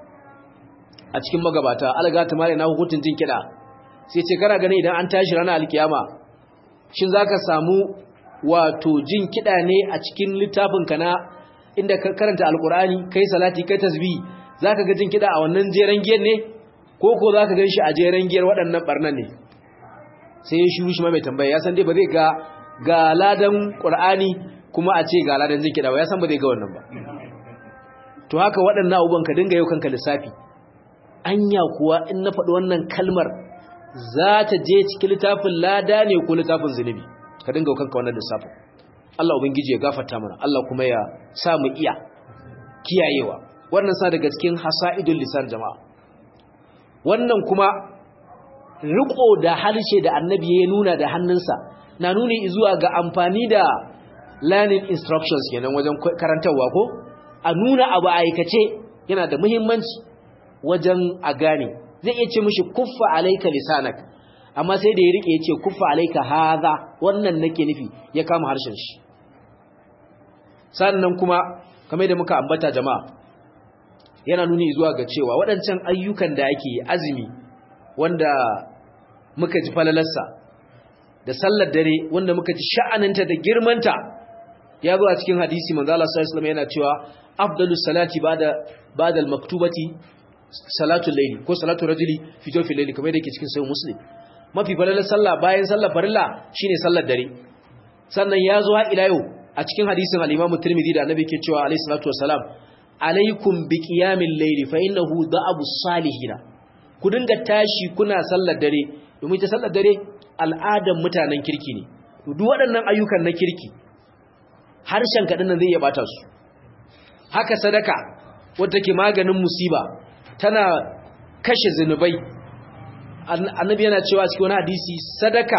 S1: a cikin magabata algata malami na hukuntun jin kiɗa sai ce kana ganin idan an tashi ranar alkiyama shin za ka samu wato jin kiɗa ne a cikin littafinka na inda ka karanta alkur'ani kai salati kai tasbih zaka ga jin kida a wannan jeren giyar ne ko ko zaka ganshi a jeren giyar waɗannan barnan ne sai ya shiru shi ma mai tambaya ya san dai ba zai ga ga ladan qur'ani kuma a ce ga ladan jin kida ba ya san ba zai ga wannan ba to haka waɗannan abubuwan ka dinga yau kanka lissafi anya kuwa in na faɗi wannan kalmar za ta je cikin littafin lada ne ko littafin zunubi ka dinga yau kanka wannan lissafin Allah Ubangiji ya gafarta mana Allah kuma ya sa mu iya kiyayewa wannan sa daga cikin hasa'idul lisan jama'a wannan kuma riko da halshe da annabi ya nuna da hannunsa na nuni zuwa ga amfani da learning instructions kenan wajen karantarwa ko a nuna abu aikace yana da muhimmanci wajen a gane zai iya ce mishi kuffa alaika lisanak amma sai da ya rike ya ce kuffa alaika haza wannan nake nufi ya kama harshen shi sannan kuma kamar da muka ambata jama'a yana nuni zuwa ga cewa waɗancan ayyukan da ake azumi wanda muka ji falalarsa da sallar dare wanda muka ji sha'aninta da girmanta ya zo a cikin hadisi manzo Allah sallallahu alaihi yana cewa afdalus salati ba'da ba'da al-maktubati salatu layli ko salatu rajuli fi jawfi layli kamar da yake cikin sahih muslim mafi falalar sallah bayan sallar farilla shine sallar dare sannan ya zo har ila yau a cikin hadisin al-Imam Tirmidhi da Annabi ke cewa alayhi salatu wassalam alaikum biqiyamil layli fa innahu da'abu salihin ku dinga tashi kuna sallar dare domin ta sallar dare al'adan mutanen kirki ne duk waɗannan ayyukan na kirki harshen kadin nan zai iya bata su haka sadaka wadda ke maganin musiba tana kashe zinubai annabi yana cewa cikin wani hadisi sadaka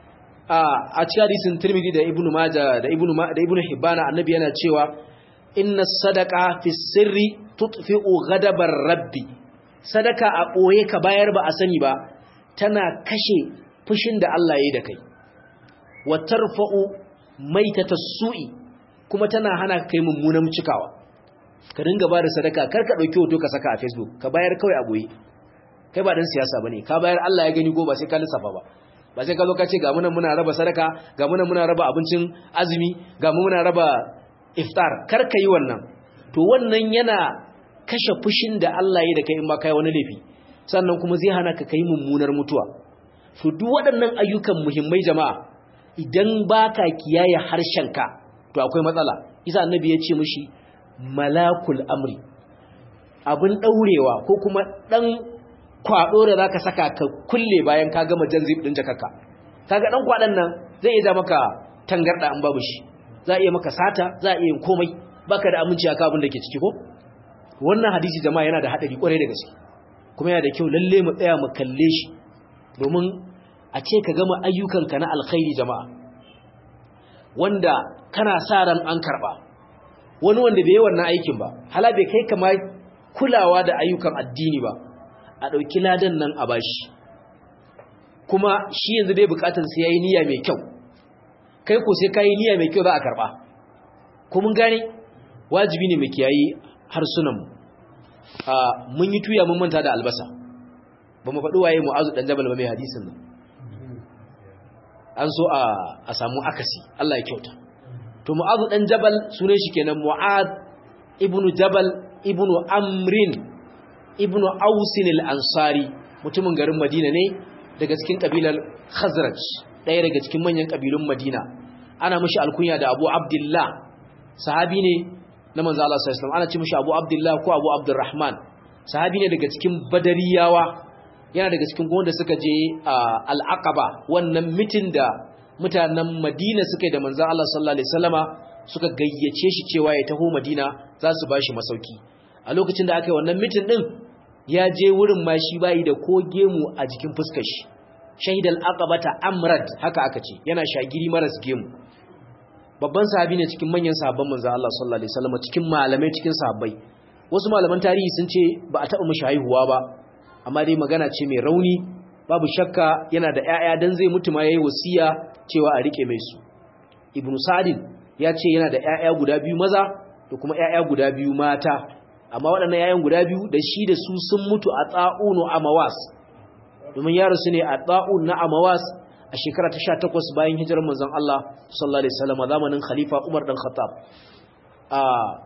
S1: a cikin hadisin Tirmidhi da Ibn Majah da Ibn da Ibn Hibban annabi yana cewa inna sadaqa fi sirri tutfi'u ghadabar rabbi sadaka a boye ka bayar ba a sani ba tana kashe fushin da Allah yayi da kai wa tarfa'u maitata su'i kuma tana hana kai mummunan cikawa ka dinga ba da sadaka kar ka dauki hoto ka saka a Facebook ka bayar kawai a boye kai ba dan siyasa bane ka bayar Allah ya gani go ba sai ka lissafa ba ba sai ka zo ka ce ga munan muna raba sadaka ga munan muna raba abincin azumi ga mu muna raba iftar kar ka yi wannan to wannan yana kashe fushin da Allah ya da kai in ba kai wani laifi sannan kuma zai hana ka kai mummunar mutuwa to duk waɗannan ayyukan muhimmai jama'a idan baka kiyaye harshenka to akwai matsala isa annabi ya ce mishi malakul amri abin daurewa ko kuma dan kwado da zaka saka ka kulle bayan ka gama jan zip din jakarka kaga dan kwadan nan zai iya maka tangarda an babu shi za iya maka sata za iya yin komai baka da aminci aka abin da ke ciki ko wannan hadisi jama'a yana da hadari kwarai da gaske kuma yana da kyau lalle mu tsaya mu kalle shi domin a ce ka gama ayyukanka na alkhairi jama'a wanda kana sa ran an karba wani wanda bai yi wannan aikin ba hala bai kai kama kulawa da ayyukan addini ba a ɗauki ladan nan a bashi kuma shi yanzu dai bukatar sai yayi niyya mai kyau kai ko sai kai niyya mai kyau za a karba ko mun gane wajibi ne mu kiyayi harsunan mu a mun yi tuya mun manta da albasa ba mu faɗi waye mu'azu dan jabal ba mai hadisin nan an so a a samu akasi Allah ya kyauta to mu'azu dan jabal sunan shi kenan mu'ad ibnu jabal ibnu amrin ibnu ausin al-ansari mutumin garin madina ne daga cikin kabilar khazraj ɗaya daga cikin manyan kabilun madina ana mishi alkunya da abu abdullah sahabi ne na manzo Allah sallallahu alaihi wasallam ana ce mishi abu abdullah ko abu abdurrahman sahabi ne daga cikin badariyawa yana daga cikin wanda suka je al-aqaba wannan mitin da mutanen madina suka yi da manzo Allah sallallahu alaihi wasallama suka gayyace shi cewa ya taho madina za su bashi masauki a lokacin da aka yi wannan mitin din ya je wurin ma shi bayi da ko gemu a jikin fuskar shi shahidal aqabata amrad haka aka ce yana shagiri maras gemu babban sahabi ne cikin manyan sahabban manzo Allah sallallahu alaihi wasallam cikin malamai cikin sahabbai wasu malaman tarihi sun ce ba a taba mishi haihuwa ba amma dai magana ce mai rauni babu shakka yana da ƴaƴa dan zai mutu ma yayi wasiya cewa a rike mai su ibnu sa'din ya ce yana da ƴaƴa guda biyu maza da kuma ƴaƴa guda biyu mata amma waɗannan yayan guda biyu da shi da su sun mutu a tsa'unu amawas domin ya rasu ne a tsa'un na amawas a shekara ta 18 bayan hijirar manzon Allah sallallahu alaihi wasallam zamanin khalifa Umar dan Khattab a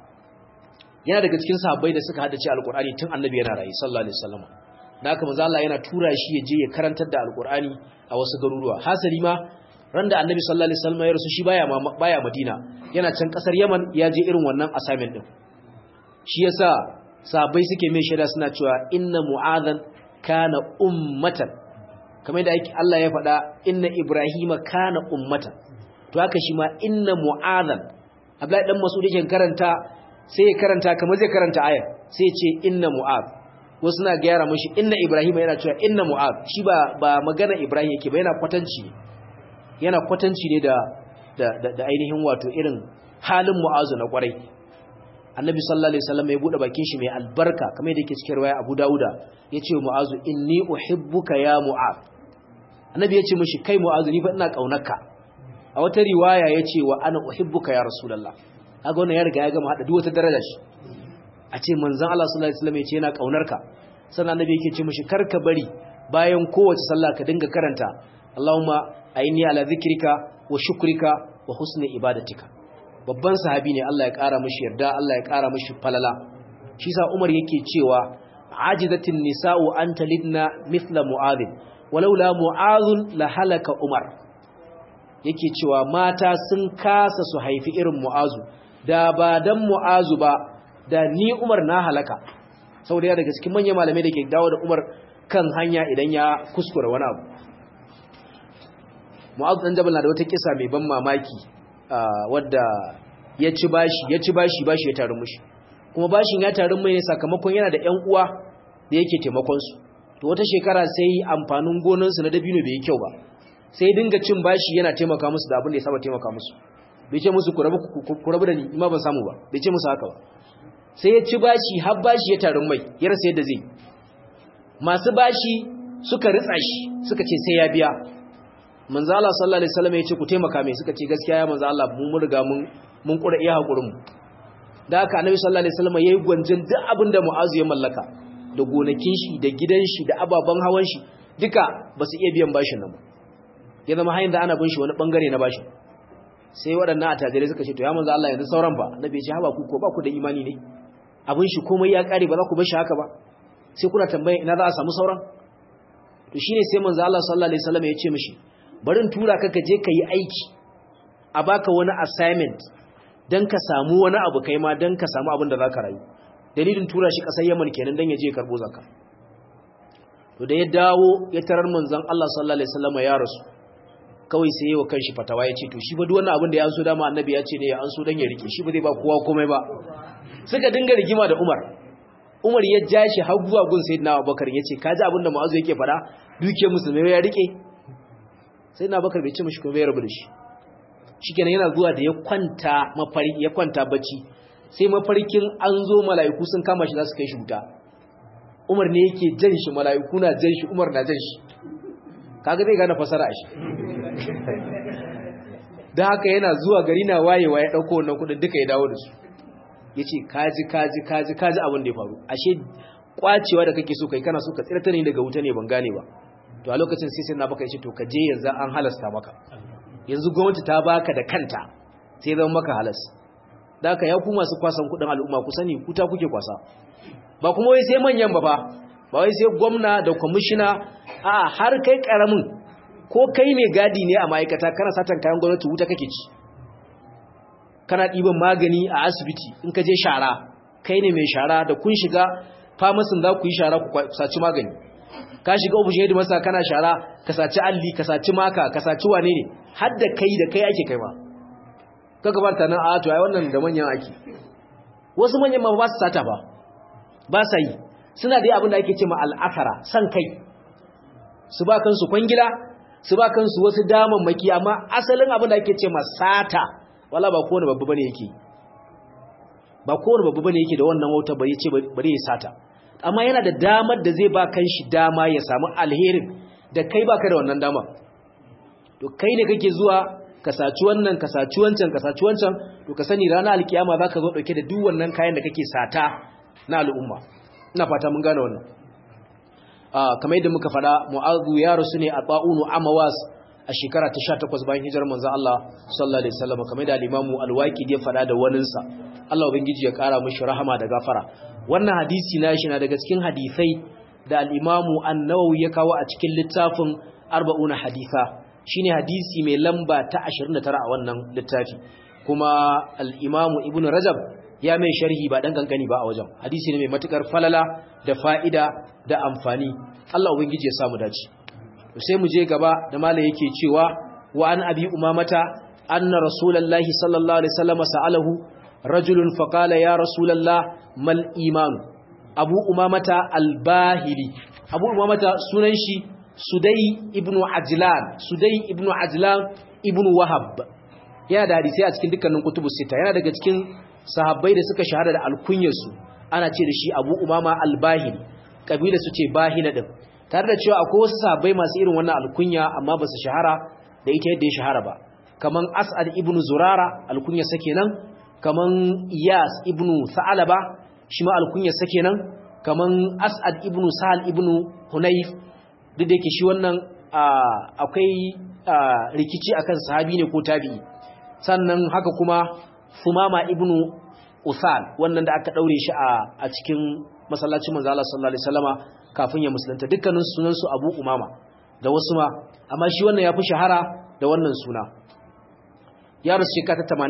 S1: yana daga cikin sahabbai da suka haddace alqur'ani tun annabi yana rayi sallallahu alaihi wasallam da haka manzon Allah yana tura shi ya je ya karantar da alqur'ani a wasu garuruwa hasali ma ran da annabi sallallahu alaihi wasallam ya rasu shi baya baya Madina yana can kasar Yaman ya je irin wannan assignment din shi yasa sabai suke mai shaida suna cewa inna mu'adhan kana ummatan kamar da Allah ya faɗa inna ibrahima kana ummatan to haka shi ma inna mu'adhan Abdullahi dan Mas'ud yake karanta sai ya karanta kamar zai karanta ayar sai ya ce inna mu'adh wasu na gyara mashi inna ibrahima yana cewa inna mu'adh shi ba ba magana ibrahim yake ba yana kwatanci yana kwatanci ne da da da ainihin wato irin halin mu'azu na kwarai annabi sallallahu alaihi wasallam ya bude bakin shi mai albarka kamar yadda yake cikin riwaya Abu Dawuda yace mu'azu inni uhibbuka ya mu'az annabi yace mishi kai mu'azu ni fa ina kaunarka a wata riwaya yace wa ana uhibbuka ya rasulullah kaga wannan ya riga ya gama hada duk wata daraja shi a ce manzon Allah sallallahu alaihi wasallam yace yana kaunarka sannan annabi yake ce mishi karka bari bayan kowace sallah ka dinga karanta Allahumma aini ala zikrika wa shukrika wa husni ibadatika babban sahabi ne Allah ya ƙara mashi yarda Allah ya ƙara mashi falala shi sa Umar yake cewa ajizatin nisa'u an talidna mithla mu'adhin walaula mu'adhun la halaka Umar yake cewa mata sun kasa su haifi irin mu'azu da ba dan mu'azu ba da ni Umar na halaka saboda ya daga cikin manyan malamai da ke dawo da Umar kan hanya idan ya kuskura wani abu mu'azu dan jabal na da wata kisa mai ban mamaki wadda ya ci bashi ya ci bashi bashi ya taru mushi kuma bashin ya taru mai ne sakamakon yana da ƴan uwa da yake taimakon su to wata shekara sai amfanin gonan su na dabino bai yi kyau ba sai dinga cin bashi yana taimaka musu da abin da ya saba taimaka musu bai ce musu ku rabu ku rabu da ni ma ban samu ba bai ce musu haka ba sai ya ci bashi har bashi ya taru mai ya rasa yadda zai masu bashi suka ritsa shi suka ce sai ya biya manzo Allah sallallahu alaihi wasallam ya ce ku taimaka mai suka ce gaskiya ya manzo Allah mun riga mun mun kura iya hakurin mu da haka annabi sallallahu alaihi wasallam yayi gwanjin duk abin da Mu'azu ya mallaka da gonakin shi da gidan shi da ababan hawan shi duka ba su iya biyan bashin nan ba ya zama hayin da ana bin shi wani bangare na bashin sai waɗannan attajirai suka ce to ya manzo Allah yanzu sauran ba annabi ya ce haba ku ko ba ku da imani ne abin shi komai ya kare ba za ku bar shi haka ba sai kuna tambaya ina za a samu sauran to shine sai manzo Allah sallallahu alaihi wasallam ya ce mishi bari in tura ka ka je ka yi aiki a baka wani assignment dan ka samu wani abu kai ma dan ka samu abin da zaka rayu dalilin tura shi kasar Yaman kenan dan ya je karbo zakka to da ya dawo ya tarar manzon Allah sallallahu alaihi wasallam ya rasu kawai sai yayi wa kanshi fatawa ya ce to shi ba duk wannan abin da ya anso dama annabi ya ce ne ya anso dan ya rike shi ba zai ba kowa komai ba suka dinga rigima da Umar Umar ya ja shi har zuwa gun Sayyidina Abubakar ya ce kaji abin da Mu'azu yake fada duke musulmai ya rike Sayyidina Abubakar bai ce mishi komai ya rabu da shi shikenan yana zuwa da ya kwanta mafari ya kwanta bacci sai mafarkin an zo mala'iku sun kama shi za su kai shi wuta Umar ne yake jan shi mala'iku na jan shi Umar na jan shi kaga zai gane fasara shi da haka yana zuwa gari na wayewa ya dauko wannan kudin duka ya dawo da su yace kaji kaji kaji kaji abin da ya faru ashe kwacewa da kake so kai kana so ka tsirta ne daga wuta ne ban gane ba to a lokacin sai sai na baka yace to ka je yanzu an halasta maka yanzu gwamnati ta baka da kanta sai zama maka halas da haka ya ku masu kwasan kudin al'umma ku sani kuta kuke kwasa ba kuma wai sai manyan ba ba ba wai sai gwamna da kwamishina a har kai karamin ko kai mai gadi ne a ma'aikata kana satan kayan gwamnati wuta kake ci kana ɗiban magani a asibiti in ka je shara kai ne mai shara da kun shiga famasin za ku yi shara ku saci magani ka shiga ofishin yadda masa kana shara ka saci alli ka saci maka ka saci wane ne har da kai da kai ake kai ma ka gabata nan a to ai wannan da manyan ake wasu manyan ma ba su sata ba ba sa yi suna da abin da ake ce ma al'akara san kai su ba kansu kwangila su ba kansu wasu damammaki amma asalin abin da ake ce ma sata wala ba kowane babba bane yake ba kowane babba bane yake da wannan wauta bari ce bari ya sata amma yana da damar da zai ba kanshi dama ya samu alherin da kai baka da wannan dama to kai ne kake zuwa ka saci wannan ka saci wancan ka saci wancan to ka sani ranar alkiyama zaka zo dauke da duk wannan kayan da kake sata na al'umma ina fata mun gane wannan ah kamar yadda muka fada mu'adhu ya rasu ne a ta'unu amawas a shekara ta 18 bayan hijirar manzo Allah sallallahu alaihi wasallam kamar da al-imamu al-waqidi ya fada da waninsa Allah ubangiji ya kara mishi rahama da gafara wannan hadisi na shi na daga cikin hadisai da al-imamu an-nawawi ya kawo a cikin littafin 40 haditha shine hadisi mai lamba ta 29 a wannan littafi kuma al-imamu ibnu rajab ya mai sharhi ba dan kankani ba a wajen hadisi ne mai matukar falala da fa'ida da amfani Allah ubangiji ya samu dace sai mu je gaba da malai yake cewa wa an abi umamata anna rasulullahi sallallahu alaihi wasallam sa'alahu rajulun faqala ya rasulullah mal iman abu umamata al-bahili abu umamata sunan shi sudai ibnu ajlan sudai ibnu ajlan ibnu wahab yana da hadisi a cikin dukkanin kutubus sita yana daga cikin sahabbai da suka shahara da alkunyarsu ana ce da shi abu umama al-bahili kabila su ce bahila din tare da cewa akwai wasu sahabbai masu irin wannan alkunya amma ba su shahara da ita yadda ya shahara ba kaman as'ad ibnu zurara alkunya sa kenan kaman iyas ibnu sa'alaba shi ma alkunya sa kenan kaman as'ad ibnu sahal ibnu hunayf duk da yake shi wannan akwai rikici akan sahabi ne ko tabi'i sannan haka kuma Sumama ibnu Usal wannan da aka daure shi a cikin masallacin manzo Allah sallallahu alaihi wasallama kafin ya musulunta dukkanin sunan su Abu Umama da wasu ma amma shi wannan yafi shahara da wannan suna ya rasu shekara ta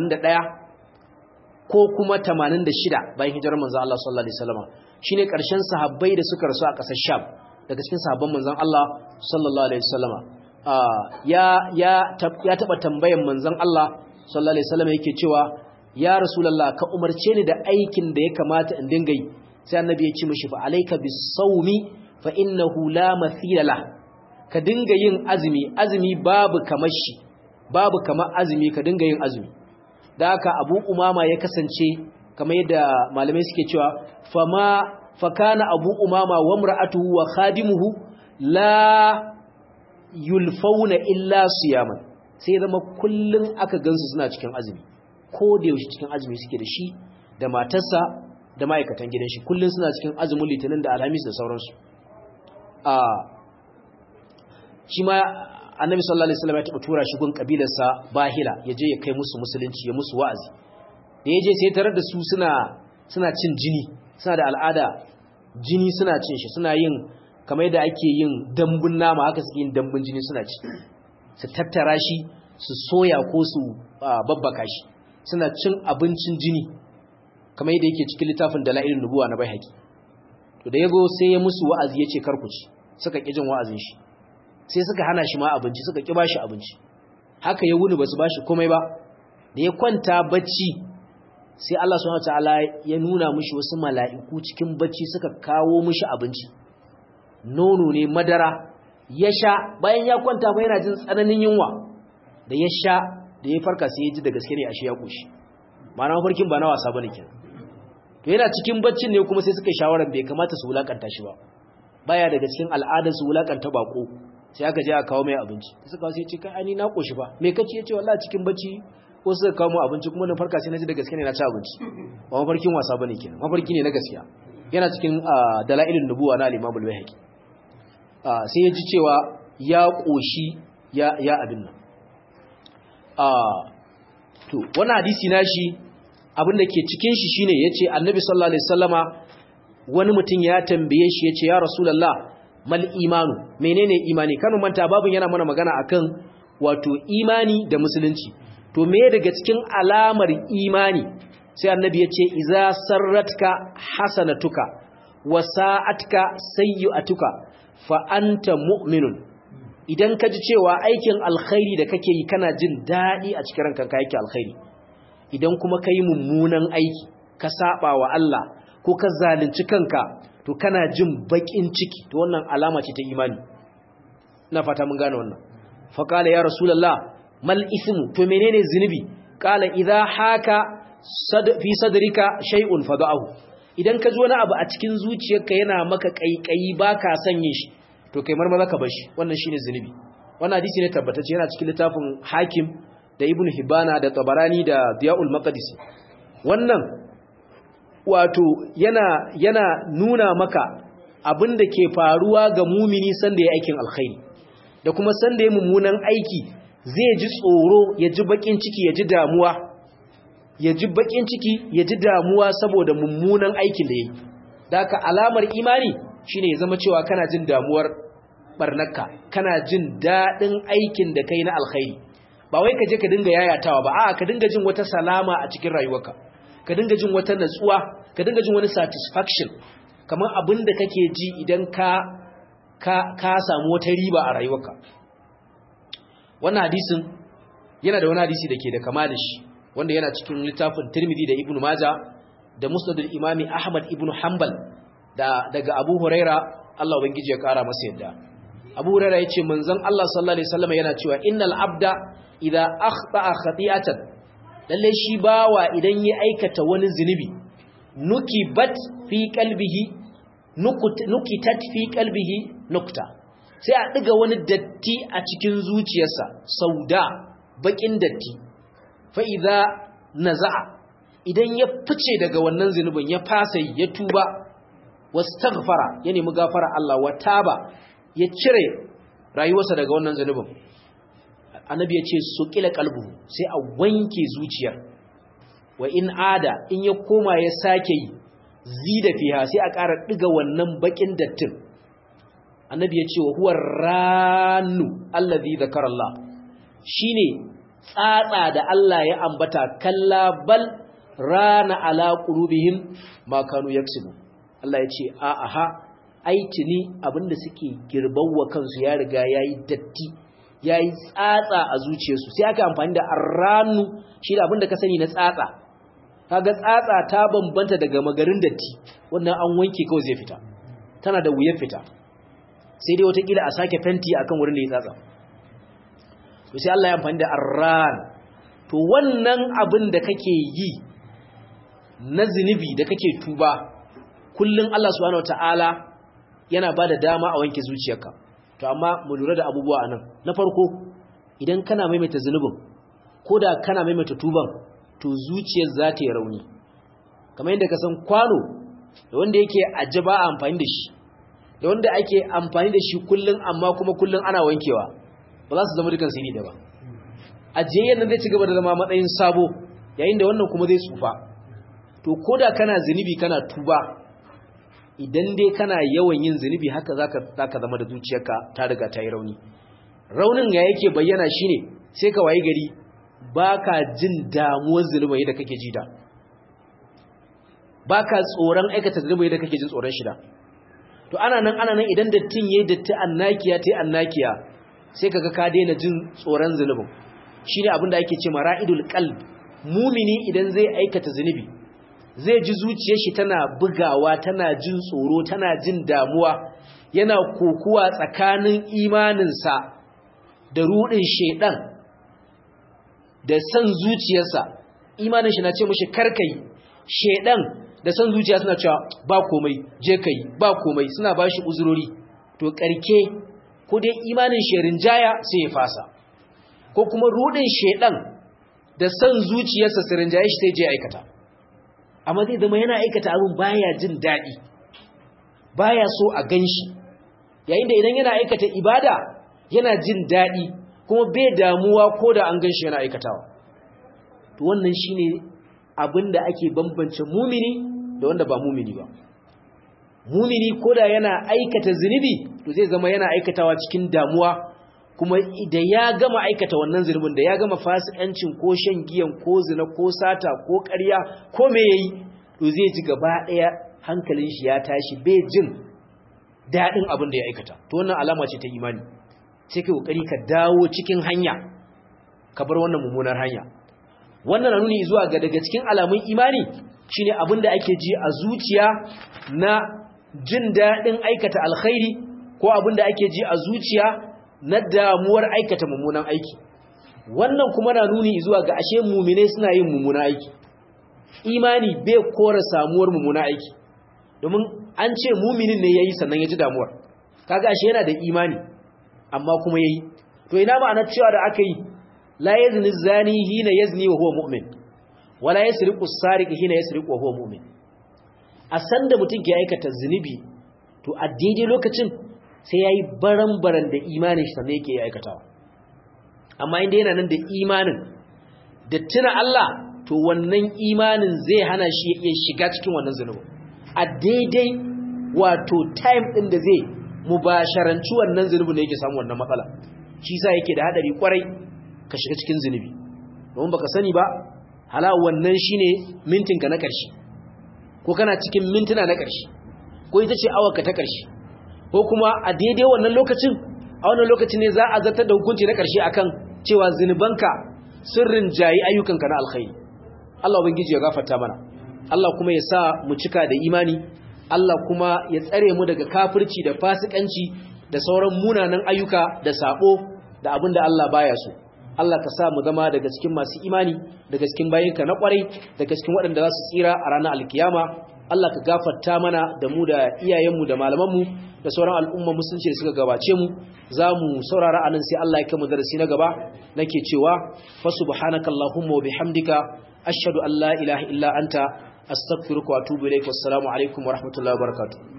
S1: 81 ko kuma 86 bayan hijirar manzo Allah sallallahu alaihi wasallama shine karshen sahabbai da suka rasu a ƙasar Sham daga cikin sahabban manzon Allah sallallahu alaihi wasallama ya ya ya taba tambayan manzon Allah sallallahu alaihi wasallama yake cewa ya rasulullah ka umarce ni da aikin da ya kamata in dinga yi sai annabi ya ce mishi fa alayka bis-sawmi fa innahu la mathila la ka dinga yin azumi azumi babu kamar shi babu kamar azumi ka dinga yin azumi da haka Abu Umama ya kasance kamar yadda malamai suke cewa fama fakana Abu Umama wa imra'atuhu wa khadimuhu la yulfauna illa siyaman sai zama kullun aka gansu suna cikin azumi ko da yaushe cikin azumi suke da shi da matarsa da ma'aikatan gidan shi kullun suna cikin azumin litinin da alhamis da sauransu a shi ma annabi sallallahu alaihi wasallam ya taba tura shi gun kabilarsa bahila ya je ya kai musu musulunci ya musu wa'azi da ya je sai tarar da su suna suna cin jini suna da al'ada jini suna cin shi suna yin kamar yadda ake yin dambun nama haka suke yin dambun jini suna ci su tattara shi su soya ko su babbaka shi suna cin abincin jini kamar yadda yake cikin littafin dala'ilin nubuwa na baihaqi to da yago sai ya musu wa'azi yace kar ku ci suka ki jin wa'azin shi sai suka hana shi ma abinci suka ki bashi abinci haka ya wuni basu bashi komai ba da ya kwanta bacci sai Allah subhanahu wataala ya nuna mishi wasu mala'iku cikin bacci suka kawo mishi abinci nono ne madara ya sha bayan ya kwanta ba yana jin tsananin yunwa da ya sha da ya farka sai ya ji da gaske ne ashe ya koshi ma'ana mafarkin ba na wasa bane kenan to yana cikin baccin ne kuma sai suka yi shawaran bai kamata su wulakanta shi ba baya daga cikin al'adar su wulakanta bako sai aka je aka kawo mai abinci suka sai ce kai ani na koshi ba me kace yace wallahi cikin bacci ko suka kawo mu abinci kuma na farka sai na ji da gaske ne na ci abinci ba mafarkin wasa bane kenan mafarki ne na gaskiya yana cikin dalailin nubuwa na al-Imam al-Baihaqi sai ya ji cewa ya koshi ya ya abin nan to wannan hadisi nashi abin da ke cikin shi shine yace annabi sallallahu alaihi wasallama wani mutum ya tambaye shi yace ya rasulullah mal imanu menene imani kanu manta babun yana mana magana akan wato imani da musulunci to me daga cikin alamar imani sai annabi yace iza sarratka hasanatuka wa sa'atka sayyi'atuka fa anta mu'minun idan ka ji cewa aikin alkhairi da kake yi kana jin daɗi a cikin ranka ka yake alkhairi idan kuma ka yi mummunan aiki ka saba wa Allah ko ka zalunci kanka to kana jin baƙin ciki to wannan alama ce ta imani ina fata mun gane wannan fa qala ya rasulullah mal ismu to menene zinubi qala idha haka fi sadrika shay'un fada'ahu idan ka ji wani abu a cikin zuciyarka yana maka kaikayi baka sanye shi to kai marmaza ka bashi wannan shine zinubi wannan hadisi ne tabbatacce yana cikin littafin hakim da ibn hibana da tabarani da diyaul maqdisi wannan wato yana yana nuna maka abin da ke faruwa ga mumini sanda ya aikin alkhairi da kuma sanda ya mummunan aiki zai ji tsoro ya ji bakin ciki ya ji damuwa ya ji bakin ciki ya ji damuwa saboda mummunan aikin da yayi da haka alamar imani shine ya zama cewa kana jin damuwar barnaka kana jin dadin aikin da kai na alkhairi ba wai ka je ka dinga yayatawa ba a'a ka dinga jin wata salama a cikin rayuwarka ka dinga jin wata natsuwa ka dinga jin wani satisfaction kamar abin da kake ji idan ka ka ka samu wata riba a rayuwarka wannan hadisin yana da wani hadisi da ke da kama da shi wanda yana cikin littafin Tirmidhi da Ibn Majah da Musnad al-Imam Ahmad ibn Hanbal da daga Abu Huraira Allah ubangiji ya kara masa yadda Abu Huraira yace manzon Allah sallallahu alaihi wasallam yana cewa innal abda idza akhta'a khati'atan lalle shi bawa idan ya aikata wani zinubi nukibat fi qalbihi nukitat fi qalbihi nukta sai a diga wani datti a cikin zuciyarsa sauda bakin datti fa idza naza'a idan ya fice daga wannan zinubin ya fasa ya tuba wastaghfara ya nemi gafara Allah wa taba ya cire rayuwarsa daga wannan zinubin annabi ya ce suqila qalbu sai a wanke zuciyar wa in ada in ya koma ya sake yi zida fiha sai a ƙara diga wannan bakin dattin annabi ya ce wa huwa ranu allazi zakara Allah shine tsatsa da Allah ya ambata kalla bal rana ala qulubihim ma kanu yaksubu Allah ya ce a aha aitini abinda suke girbawa kansu ya riga yayi datti yayi tsatsa a zuciyarsu sai aka amfani da arranu shi da abinda ka sani na tsatsa kaga tsatsa ta bambanta daga magarin datti wannan an wanke kawai zai fita tana da wuyar fita sai dai watakila a sake fenti akan wurin da ya tsatsa to sai Allah ya amfani da arran to wannan abin da kake yi na zinubi da kake tuba kullun Allah subhanahu wataala yana bada dama a wanke zuciyarka to amma mu lura da abubuwa anan na farko idan kana maimaita zinubin koda kana maimaita tuban to zuciyar za ta yi rauni kamar yadda ka san kwano da wanda yake ajaba a amfani da shi da wanda ake amfani da shi kullun amma kuma kullun ana wankewa ba za su zama dukan siri da ba ajiyayyen nan zai ci gaba da zama matsayin sabo yayin da wannan kuma zai tsufa to koda kana zunubi kana tuba idan dai kana yawan yin zunubi haka zaka zaka zama da zuciyarka ta riga ta yi rauni raunin ya yake bayyana shine sai ka wayi gari baka jin damuwar zulumi yadda kake ji da baka tsoron aikata zulumi yadda kake jin tsoron shi da to ana nan ana nan idan dattin yayi datti annakiya tai annakiya sai kaga ka daina jin tsoron zulumin shine abin da ake cewa ra'idul qalb mumini idan zai aikata zunubi zai ji zuciyar shi tana bugawa tana jin tsoro tana jin damuwa yana kokuwa tsakanin imaninsa da rudin shedan da san zuciyarsa imanin shi na ce mishi karkai shedan da san zuciya suna cewa ba komai je kai ba komai suna bashi uzurori to karke ko dai imanin sherin jaya sai ya fasa ko kuma rudin shedan da san zuciyarsa sirin jaya shi sai je aikata amma zai zama yana aikata abin baya jin daɗi baya so a ganshi yayin da idan yana aikata ibada yana jin daɗi kuma bai damuwa ko da an ganshi yana aikatawa to wannan shine abin da ake bambance mumini da wanda ba mumini ba mumini ko da yana aikata zunubi to zai zama yana aikatawa cikin damuwa kuma da ya gama aikata wannan zunubin da ya gama fasikancin ko shan giyan ko zina ko sata ko ƙarya ko me yayi to zai ji gaba ɗaya hankalin shi ya tashi bai jin daɗin abin da ya aikata to wannan alama ce ta imani sai kai kokari ka dawo cikin hanya ka bar wannan mummunar hanya wannan na nuni zuwa ga daga cikin alamun imani shine abin da ake ji a zuciya na jin daɗin aikata alkhairi ko abin da ake ji a zuciya na damuwar aikata mummunan aiki wannan kuma na nuni zuwa ga ashe mumine suna yin mummunan aiki imani bai kora samuwar mummunan aiki domin an ce muminin ne yayi sannan ya ji damuwar kaga ashe yana da imani amma kuma yayi to ina ma'anar cewa da aka yi la yazni zani hina yazni wa huwa mu'min wala yasriqu as-sariqu hina yasriqu wa huwa mu'min a san da mutum ke aikata zunubi to a daidai lokacin sai ya yi baran-baran da imanin shi sannan yake aikatawa amma inda yana nan da imanin da tuna Allah to wannan imanin zai hana shi ya shiga cikin wannan zunubin a daidai wato time ɗin da zai mubasharanci wannan zunubin da yake samu wannan matsala shi sa yake da hadari kwarai ka shiga cikin zunubi domin baka sani ba hala wannan shine mintinka na ƙarshe ko kana cikin mintuna na ƙarshe ko ita ce awarka ta ƙarshe ko kuma a daidai wannan lokacin a wannan lokacin ne za a zartar da hukunci na ƙarshe akan cewa zinubanka sirrin jayi ayyukanka na alkhairi Allah ubangiji ya gafarta mana Allah kuma ya sa mu cika da imani Allah kuma ya tsare mu daga kafirci da fasikanci da sauran munanan ayyuka da sabo da abinda Allah baya so Allah ka sa mu zama daga cikin masu imani daga cikin bayinka na kwarai daga cikin waɗanda za su tsira a ranar alkiyama Allah ka gafarta mana da mu da iyayenmu da malamanmu da sauran al'umma musulunci da suka gabace mu za mu saurara anan sai Allah ya kama darasi na gaba nake cewa fa subhanaka allahumma wa bihamdika ashhadu an la ilaha illa anta astaghfiruka wa atubu ilaik wassalamu alaikum wa rahmatullahi wa barakatuh